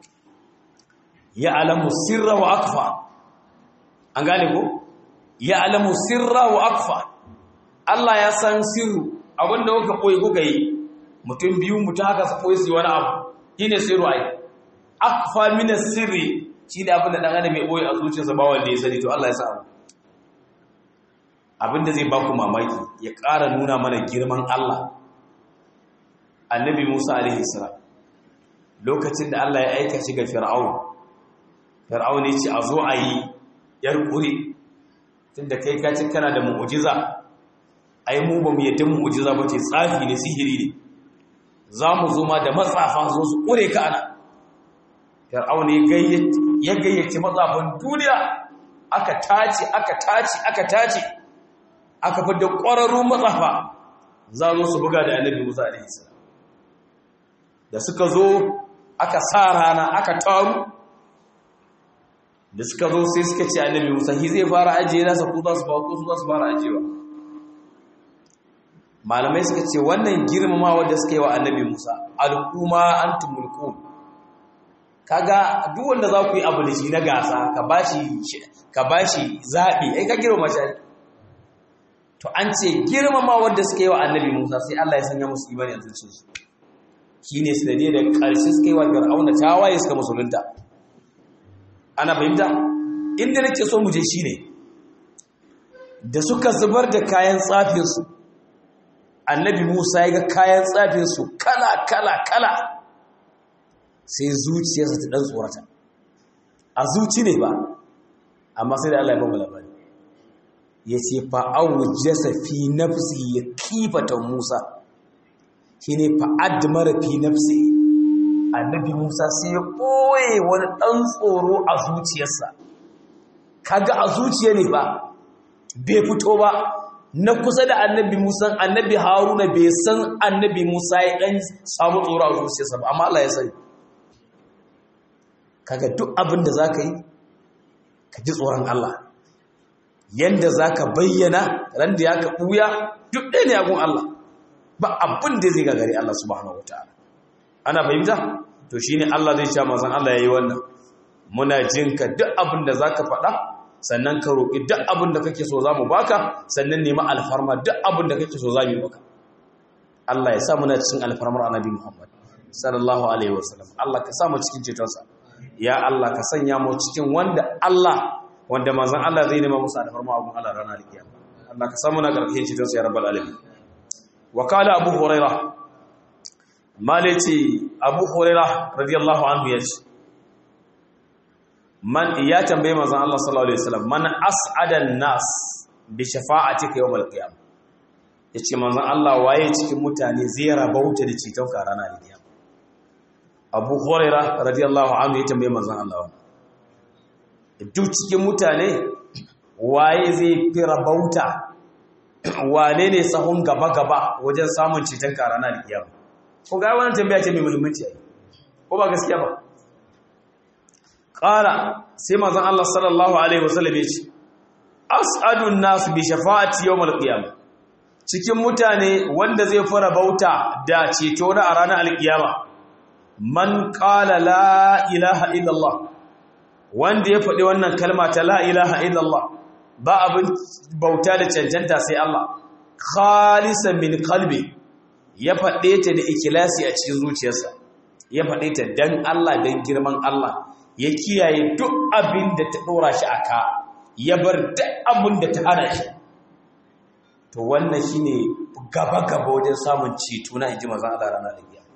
ya alamu sirra wa akfa an gane ko ya alamu sirra wa akfa Allah ya san sirru abinda kuka koyi kuka yi mutum biyu mutum haka su koyi su wani abu shine sirru ai akfa min sirri shine abin da dan adam mai koyi a zuciyarsa ba wanda ya sani to Allah ya san abin da zai baku mamaki ya ƙara nuna mana girman Allah annabi Musa alaihi salam lokacin da Allah ya aika shi ga Fir'aun Fir'aun ya ce a zo a yi yar kuri tunda kai ka ci kana da mu'jiza ai mu ba mu yadda mu'jiza ba ce tsafi ne sihiri ne za mu zo ma da matsafa zo su kure ka ana Fir'aun ya gayyace matsafan duniya aka tace aka tace aka tace aka fi da ƙwararrun matsafa za zo su buga da annabi Musa alaihi salam da suka zo aka sa rana aka taru da suka zo sai suka ce annabi Musa shi zai fara ajiye nasa ko za su ba ko su za su fara ajiyewa malamai suka ce wannan girmama wanda suka yi wa annabi Musa al'umma antum mulkun kaga duk wanda za ku yi abu da shi na gasa ka bashi ka bashi zabi ai ka girmama shi to an ce girmama wanda suka yi wa annabi Musa sai Allah ya sanya musu imani a zuciyarsu shi ne sanadiyar da ƙarshe suka yi wa fir'auna tawaye suka musulunta ana fahimta inda nake so mu je shi ne da suka zubar da kayan tsafinsu annabi musa ya ga kayan tsafinsu kala kala kala sai zuciyarsa ta ɗan tsorata a zuci ne ba amma sai da allah ya bamu labari ya ce fa'awu jasa fi nafsi ya kifata musa shi ne fa'ad mara fi nafsi annabi musa sai ya ɓoye wani ɗan tsoro a zuciyarsa kaga a zuciya ne ba bai fito ba na kusa da annabi musa annabi haruna bai san annabi musa ya ɗan samu tsoro a zuciyarsa ba amma Allah ya sani kaga duk abin da za ka yi ka ji tsoron Allah yanda za ka bayyana ran da ya ka ɓuya duk ɗaya ne agun Allah ba abin da zai gagari Allah subhanahu wataala ana fahimta to shine Allah zai sha manzon Allah yayi wannan muna jinka duk abin da zaka faɗa sannan ka roki duk abin da kake so zamu baka sannan nemi alfarma duk abin da kake so zamu baka Allah ya sa muna cikin alfarmar Annabi Muhammad sallallahu alaihi wasallam Allah ka sa mu cikin cetonsa ya Allah ka sanya mu cikin wanda Allah wanda manzon Allah zai nema musu alfarma abun Allah ranar kiyama Allah ka sa mu na karkashin cetonsa ya rabbal alamin wakala abu huraira malaci abu huraira radiyallahu anhu ya ce man ya tambaye manzon Allah sallallahu alaihi wasallam man as'adan nas bi shafa'atika yawm al-qiyam yace manzon Allah waye cikin mutane zai rabauta da citon ka ranar al-qiyam abu huraira radiyallahu anhu ya tambaye manzon Allah wannan duk cikin mutane waye zai fi rabauta wane ne sahun gaba-gaba wajen samun ceton ka ranar alkiyama ko ga wannan tambaya ce mai muhimmanci ko ba gaskiya ba qala sai manzon Allah sallallahu alaihi wasallam ya ce as'adun nas bi shafa'ati yawm alqiyama cikin mutane wanda zai fara bauta da ceto na a ranar alkiyama man qala la ilaha illallah wanda ya faɗi wannan kalma ta la ilaha illallah ba abin bauta da cancanta sai Allah khalisan min qalbi ya faɗe ta da ikilasi a cikin zuciyarsa ya faɗe ta dan Allah dan girman Allah ya kiyaye duk abin da ta ɗora shi aka ya bar duk abin da ta hana shi to wannan shine gaba gaba wajen samun ceto na inji manzon Allah ranar da kiyama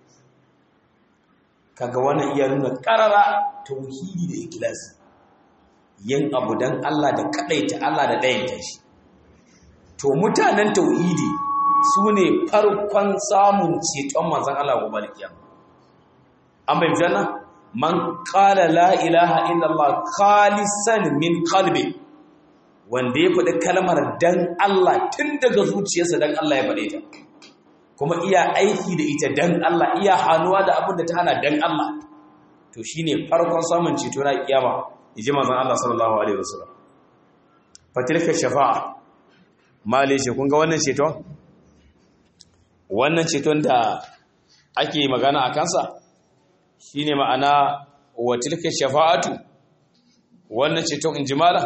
kaga wannan iya nuna karara tauhidi da ikilasi yin abu dan Allah da kadaita Allah da dayanta shi to mutanen tauhidi su ne farkon samun ceton manzan Allah gobe da kiyama an bai janna man qala la ilaha illallah khalisan min qalbi wanda ya faɗi kalmar dan Allah tun daga zuciyarsa dan Allah ya faɗe ta kuma iya aiki da ita dan Allah iya hannuwa da abin da ta hana dan Allah to shine farkon samun ceto na kiyama yaji manzon Allah sallallahu alaihi wasallam fatilka shafa'a mali ce kun ga wannan ceton wannan ceton da ake magana a kansa shine ma'ana wa tilka shafa'atu wannan ceton injimala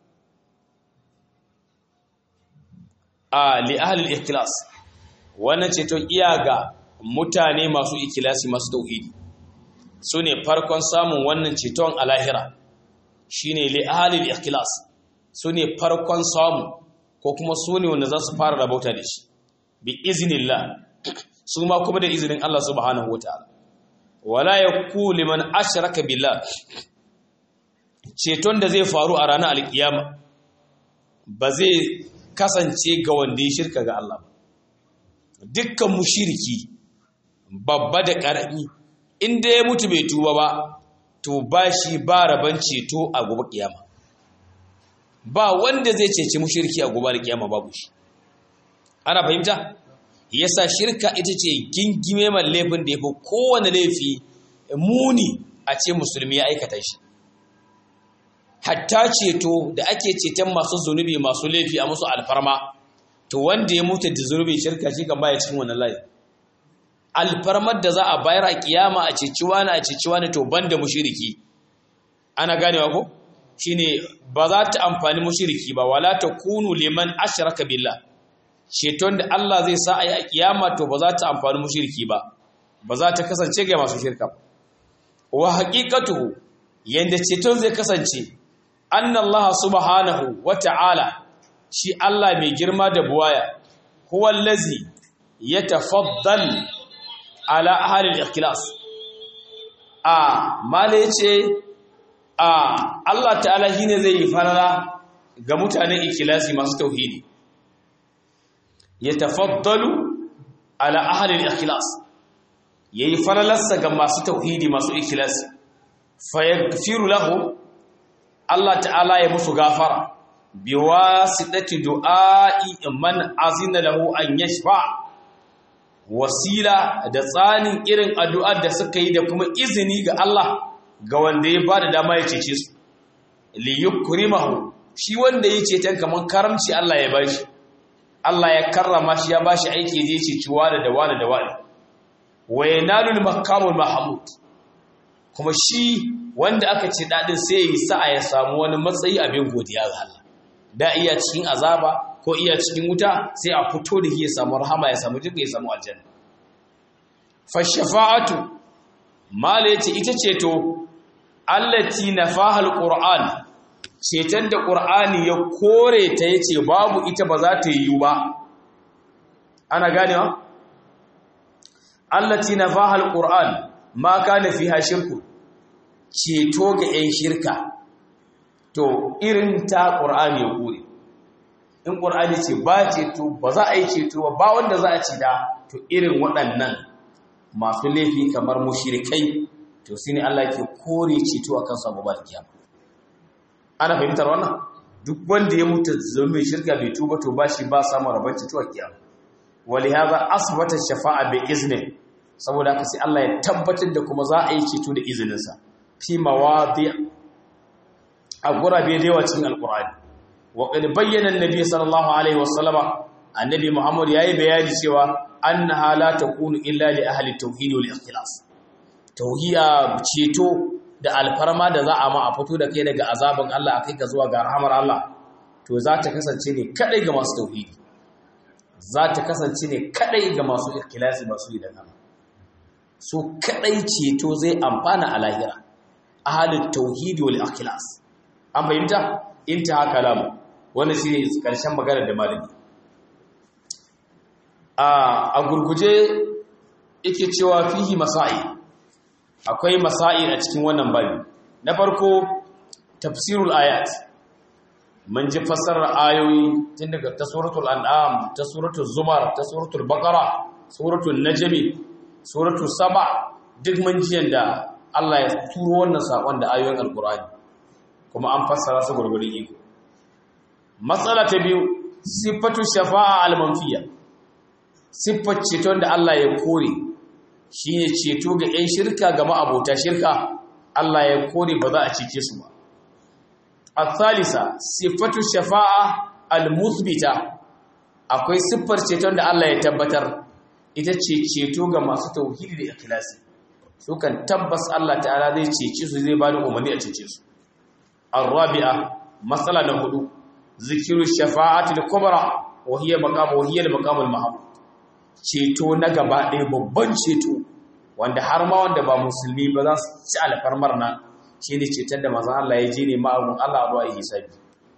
a li ahli al-ikhlas wannan ceton iya ga mutane masu ikilasi masu tauhidi su ne farkon samun wannan ceton a lahira shine li ahli al-ikhlas su ne farkon samu ko kuma su ne wanda za su fara rabauta da shi bi iznillah su ma kuma da izinin Allah subhanahu wataala wala yaku liman ashraka billah ceton da zai faru a ranar alkiyama ba zai kasance ga wanda ya shirka ga Allah ba dukkan mushriki babba da karami inda ya mutu bai tuba ba to ba shi ba raban ceto a gobe kiyama ba wanda zai ceci mushriki a gobe kiyama babu shi ana fahimta yasa shirka ita ce gingime man laifin da yafi kowane laifi muni a ce musulmi ya aikata shi hatta ceto da ake ceton masu zunubi masu laifi a musu alfarma to wanda ya mutu da zunubin shirka shi kan baya cikin wannan layi alfarmar da za a bayar a kiyama a ceci wani a ceci wani to banda mushriki ana ganewa ko shine ba za ta amfani mushriki ba wala takunu liman ashraka billah ceton da Allah zai sa a yi a kiyama to ba za ta amfani mushriki ba ba za ta kasance ga masu shirka wa haqiqatuhu yanda ceton zai kasance anna Allah subhanahu wa ta'ala shi Allah mai girma da buwaya huwa allazi yatafaddal ala ahli al-ikhlas a mala yace a Allah ta'ala shine zai yi farara ga mutanen ikhlasi masu tauhidi yatafaddalu ala ahli al-ikhlas yayi faralarsa ga masu tauhidi masu ikhlasi fayaghfiru lahu Allah ta'ala ya musu gafara biwasitati du'a'i man azina lahu an yashfa wasila da tsanin irin addu'ar da suka yi da kuma izini ga Allah ga wanda ya bada dama ya cece su li yukrimahu shi wanda ya ce kaman karamci Allah ya bashi Allah ya karrama shi ya bashi aiki zai ceci wani da wani da wani wa yanalul makamul mahmud kuma shi wanda aka ce dadin sai ya yi sa'a ya samu wani matsayi abin godiya ga Allah da iya cikin azaba ko iya cikin wuta sai a fito da ya samu rahama ya samu jinka ya samu aljanna fa shafa'atu mala yace ita ce to allati nafaha alquran ceton da qur'ani ya kore ta yace babu ita ba za ta yi ba ana ganewa allati nafaha alquran ma kana fiha shirku ceto ga 'yan shirka to irin ta ƙur'ani ya kure in ƙur'ani ce ba ceto ba za a yi ceto ba ba wanda za a ci da to irin waɗannan masu laifi kamar mushrikai to su ne Allah ke kore ceto a kansu abubuwa da kiyama ana fahimtar wannan duk wanda ya mutu zama mai shirka bai tuba to ba shi ba samun rabon ceto a kiyama wali haza asbata shafa'a bi iznin saboda haka sai Allah ya tabbatar da kuma za a yi ceto da izininsa fi mawadi a gurabe da yawa cikin alqur'ani wa qad bayyana annabi sallallahu alaihi wasallama annabi muhammad yayi bayani cewa annaha la takunu illa li ahli tauhid wal ikhlas tauhiya ceto da alfarma da za a ma a fito da kai daga azabin Allah a kai ka zuwa ga rahamar Allah to za ta kasance ne kadai ga masu tauhidi za ta kasance ne kadai ga masu ikhlasi masu yi da nama so kadai ceto zai amfana a lahira ahalin tauhidi wal ikhlas an fahimta intaha kalamu wannan shine karshen magana da malami a gurguje yake cewa fihi masa'i akwai masa'i a cikin wannan babi na farko tafsirul ayat mun ji fassarar ayoyi tun daga ta suratul an'am ta suratul zumar ta suratul baqara suratul najmi suratul saba duk mun ji yanda Allah ya turo wannan sakon da ayoyin alqur'ani kuma an fassara su gurgurin iko matsala ta biyu sifatu shafa'a al-manfiya siffar ceton da Allah ya kore shi ne ceto ga 'yan shirka ga ma'abota shirka Allah ya kore ba za a cece su ba al-thalisa siffatu shafa'a al-muthbita akwai siffar ceton da Allah ya tabbatar ita ce ceto ga masu tauhidi da ikhlasi su kan tabbas Allah ta'ala zai cece su zai bada umarni a cece su ar-rabi'a matsala na hudu zikiru shafa'ati al-kubra wa hiya maqam wa hiya al-maqam al-mahmud ceto na gaba ɗaya babban ceto wanda har ma wanda ba musulmi ba za su ci alfarmar nan shi ne ceton da mazan Allah ya je ne ma'agun Allah a ruwa yi hisabi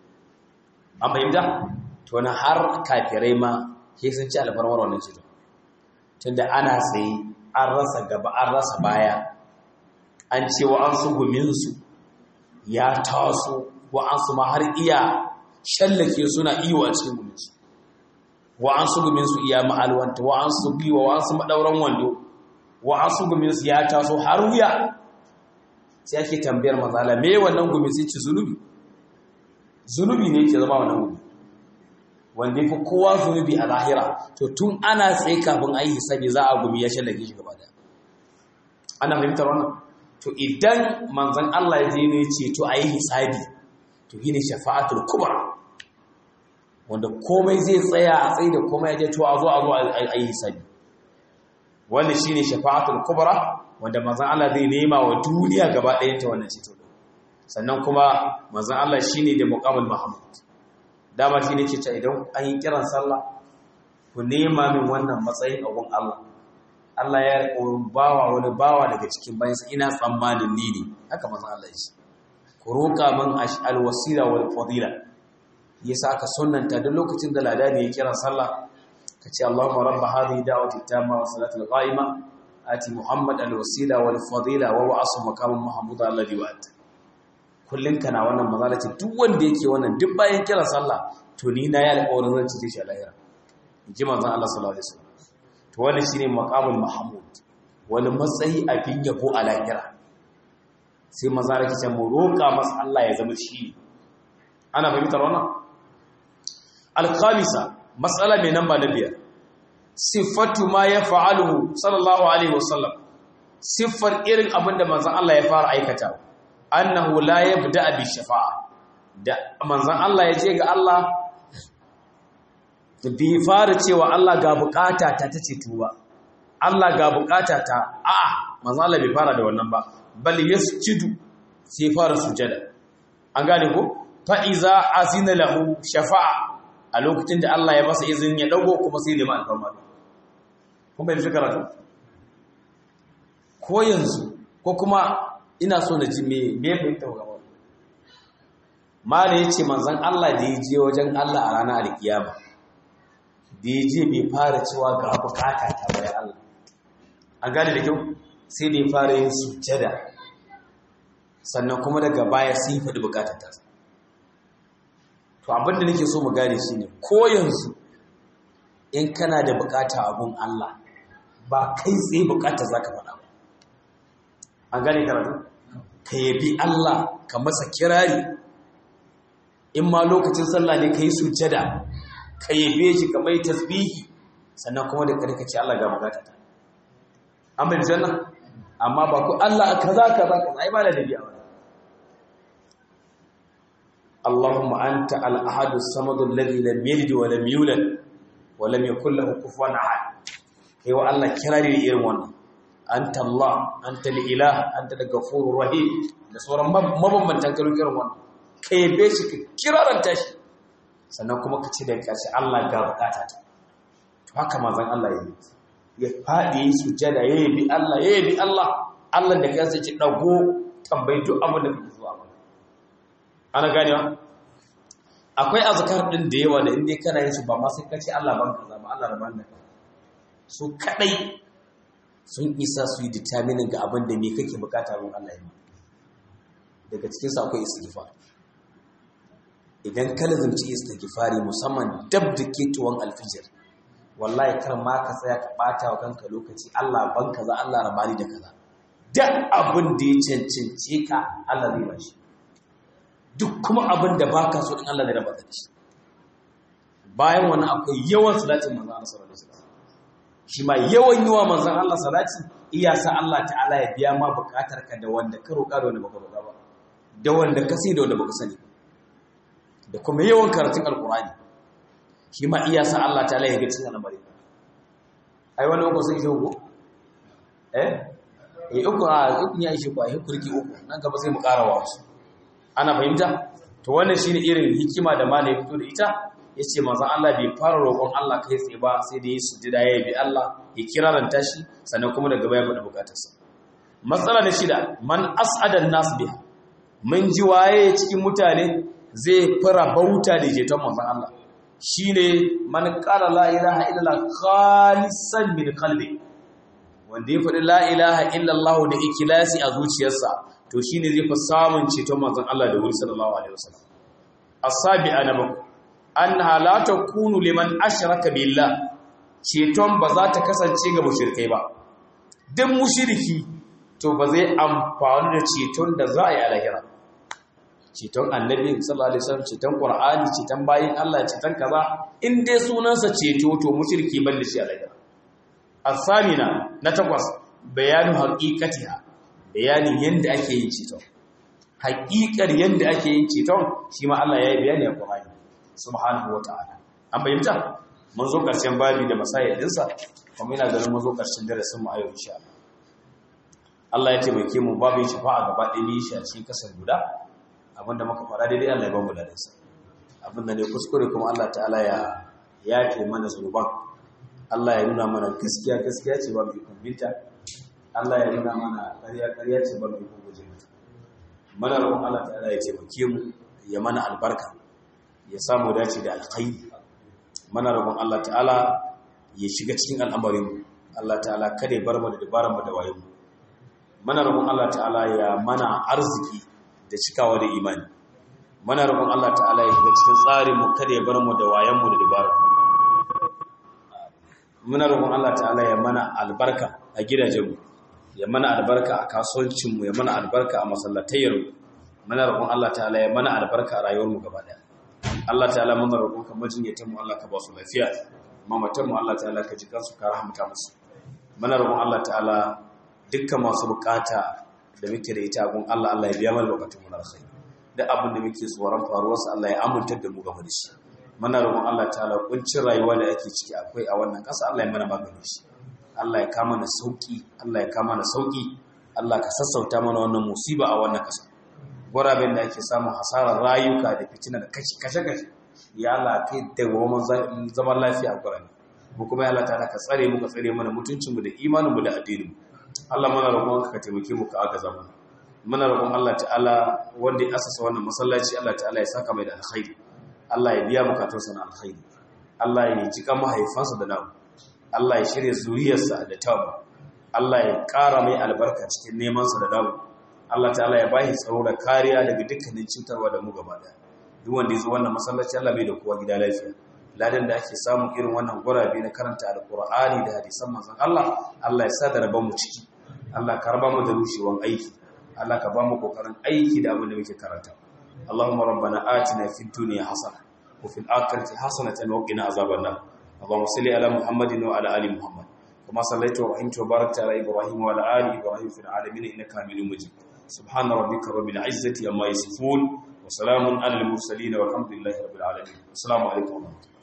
an fahimta to na har kafirai ma ke sun ci alfarmar wannan ceto tunda ana tsaye an rasa gaba an rasa baya an ce wa an su guminsu ya taso wa an su ma har iya shallake suna iyo a cikin guminsu wa an su gumin su iya ma'alwanta wa an su biwa wa an su maɗauran wando wa an su gumin su ya taso har wuya sai ake tambayar matsala me wannan gumin sai ci zunubi zunubi ne ke zama wannan gumi wanda fi kowa zunubi a lahira to tun ana tsaye kafin a yi hisabi za a gumi ya shallake shi gaba daya ana fahimtar wannan to idan manzan Allah ya je ne ce to a yi hisabi to shine shafa'atul kubra wanda komai zai tsaya a tsaye da komai ya je to a zo a zo a yi hisabi wanda shine shafa'atul kubra wanda manzon Allah zai nema wa duniya gaba ɗayan ta wannan ceto sannan kuma manzon Allah shine da muqamul mahmud dama shine ke ta idan an yi kiran sallah ku nema min wannan matsayin a gun Allah Allah ya riƙo bawa wani bawa daga cikin bayansa ina tsammanin ni ne haka manzon Allah ya ce ku roƙa min alwasila wal fadila yasa aka sunnanta duk lokacin da ladani ya kira sallah kace Allahumma rabb hadhihi da'wati tamma wa salatul qa'ima ati Muhammad alwasila wal fadila wa wa'asu maqamun mahmud alladhi wa'ata kullun kana wannan mazalaci duk wanda yake wannan duk bayan kira sallah to ni na ya alƙawarin zan ci shi a lahira ji manzon Allah sallallahu alaihi wasallam to wannan shine maqamul mahmud wani matsayi a fin yabo a lahira sai mazalaki ce mu roƙa masa Allah ya zama shi ana fahimtar wannan alkhamisa matsala mai namba na biyar siffatu ma ya fa'aluhu sallallahu alaihi wasallam siffar irin abinda manzan Allah ya fara aikata annahu la yabda bi shafa'a da manzan Allah ya je ga Allah bi fara cewa Allah ga bukata ta tace tuba Allah ga bukata ta a'a manzan Allah bai fara da wannan ba bal yasjudu sai fara sujada an gane ko fa iza azina lahu shafa'a a lokacin da Allah ya masa izinin ya dago kuma sai neman alfarma kun bai fi karatu ko yanzu ko kuma ina so na ji me me fahimta gaba mala yace manzon Allah da ya je wajen Allah a ranar alkiyama da ya je bai fara cewa ga bukata ta bayan Allah an gane da kyau sai da ya fara yin sujjada sannan kuma daga baya sai ya faɗi bukatar ta to abinda nake so mu gane shi ne ko yanzu in kana da bukata abun Allah ba kai tsaye bukata za ka faɗa ba an gane karatu ka yabi Allah ka masa kirari in ma lokacin sallah ne ka yi sujjada ka yabe shi ka mai tasbihi sannan kuma da ƙarfi ce Allah ga bukata ta an bai janna amma ba ku Allah kaza kaza kaza ai ba da dabi'a ba Allahumma anta al-ahad as-samad alladhi lam yalid wa lam yulad wa lam yakul lahu kufuwan ahad kai wa Allah kirari da irin wannan anta Allah anta al-ilah anta al-ghafurur rahim da sauran mabambantan kalmomin irin wannan kai yabe shi ka kiraranta shi sannan kuma ka ce da kashi Allah ga bukata ta to haka manzon Allah ya yi ya faɗi yi sujjada ya yabi Allah ya yabi Allah Allah da kansa ce dago tambayi duk abin da kake zuwa mana ana ganewa akwai azkar din da yawa da inda kana yin su ba ma sai ka ce Allah ban kaza ba Allah raban da su kadai sun isa su yi determining ga abin da me kake bukata gun Allah ya daga cikin su akwai istighfar idan ka lazumci istighfari musamman dab da ketuwan alfijir wallahi kar ma ka tsaya ka bata wa kanka lokaci Allah ban kaza Allah rabani da kaza duk abin da ya cancance ka Allah zai bashi duk kuma abin da baka so din Allah zai raba shi bayan wani akwai yawan salatin manzon Allah sallallahu alaihi wasallam shi ma yawan yawa manzon Allah salati iya sa Allah ta'ala ya biya ma bukatar ka da wanda ka roƙa da wanda baka roƙa ba da wanda ka sai da wanda baka sani da kuma yawan karatun alkurani shi ma iya sa Allah ta laye ga cikin al'amari ai wani uku sun shi uku eh eh uku a uku ya shi ku ai kurki uku nan gaba sai mu ƙara wa su ana fahimta to wannan shine irin hikima da malai fito da ita yace manzon Allah bai fara roƙon Allah kai tsaye ba sai da yi sujjada ya bi Allah ya kiraranta shi sannan kuma daga baya faɗi bukatarsa matsala na shida man as'ada nas biha mun ji waye cikin mutane zai fara bauta da jeton manzon Allah shine man qala la ilaha illallah khalisan min qalbi wanda ya faɗi la ilaha illallah da ikhlasi a zuciyarsa to shine zai fi samun ceton manzon Allah da wuri sallallahu alaihi wasallam asabi'a na bakwai annaha la takunu liman ashraka billah ceton ba za ta kasance ga mushrikai ba duk mushriki to ba zai amfani da ceton da za a yi a lahira ceton annabi sallallahu alaihi wasallam ceton qur'ani ceton bayin Allah ceton kaza in dai sunansa ceto to mushriki ban da shi a lahira asamina na takwas bayanu haqiqatiha bayanin yanda ake yin ceton haƙiƙar yanda ake yin ceton shi ma Allah ya yi bayani a Qur'ani subhanahu wata'ala an bayyana mun zo karshen babi da masayar dinsa kuma ina ganin mun zo karshen darasin mu a yau insha Allah Allah ya taimake mu babin shafa'a gaba ɗaya ne shi a cikin kasar guda abinda muka fara daidai Allah ya ba mu ladansa abinda ne kuskure kuma Allah ta'ala ya yafe mana zunuban Allah ya nuna mana gaskiya gaskiya ce ba mu ikon binta Allah ya nuna mana ƙarya ƙarya ce ba mu ikon guje mata mana roƙon Allah ta'ala ya taimake mu ya mana albarka ya samu dace da alkhairi mana roƙon Allah ta'ala ya shiga cikin al'amarin mu Allah ta'ala kada ya bar mu da dabaran mu da wayo mu mana roƙon Allah ta'ala ya mana arziki da cikawa da imani mana roƙon Allah ta'ala ya shiga cikin tsarin mu kada ya bar mu da wayan mu da dabaran mu muna roƙon Allah ta'ala ya mana albarka a gidajenmu ya mana albarka a kasuwancinmu ya mana albarka a masallatayyarmu muna roƙon Allah ta'ala ya mana albarka a rayuwarmu gaba daya Allah ta'ala muna roƙon ka majinyatanmu Allah ka ba su lafiya mamatanmu Allah ta'ala ka ji kansu ka rahamta musu muna roƙon Allah ta'ala dukkan masu bukata da muke da ita gun Allah Allah ya biya mana bukatun mu na alkhairi duk abin da muke tsoron faruwarsa Allah ya amintar da mu game da shi muna roƙon Allah ta'ala kuncin rayuwa da ake ciki akwai a wannan ƙasa Allah ya mana maganin shi Allah ya kama na sauki Allah ya kama na sauki Allah ka sassauta mana wannan musiba a wannan ƙasa guraben da ake samun hasarar rayuka da fitina da kashi kashe kashe ya Allah kai da goma zaman lafiya a guraben mu kuma ya Allah ta'ala ka tsare mu ka tsare mana mutuncin mu da imanin mu da addinin mu Allah muna roƙon ka taimake mu ka agaza mana muna roƙon Allah ta'ala wanda ya asasa wannan masallaci Allah ta'ala ya saka mai da alkhairi Allah ya biya bukatunsa na alkhairi Allah ya jika mahaifansa da namu Allah ya shirya zuriyarsa da tamu Allah ya ƙara mai albarka cikin nemansa da namu Allah ta'ala ya bashi tsaro da kariya daga dukkanin cutarwa da mu gaba daya duk wanda ya zo wannan masallaci Allah bai da kowa gida lafiya ladan da ake samu irin wannan gurabe na karanta alqur'ani da hadisan manzon Allah Allah ya sa da rabon mu ciki Allah ka raba mu da rushewan aiki Allah ka ba mu kokarin aiki da abin da muke karanta اللهم ربنا آتنا في الدنيا حسنة وفي الآخرة حسنة وقنا عذاب النار اللهم صل على محمد وعلى آل محمد كما صليت ورحمت وباركت على إبراهيم وعلى آل إبراهيم في العالمين إنك حميد مجيد سبحان ربك رب العزة عما يصفون وسلام على المرسلين والحمد لله رب العالمين السلام عليكم ورحمة الله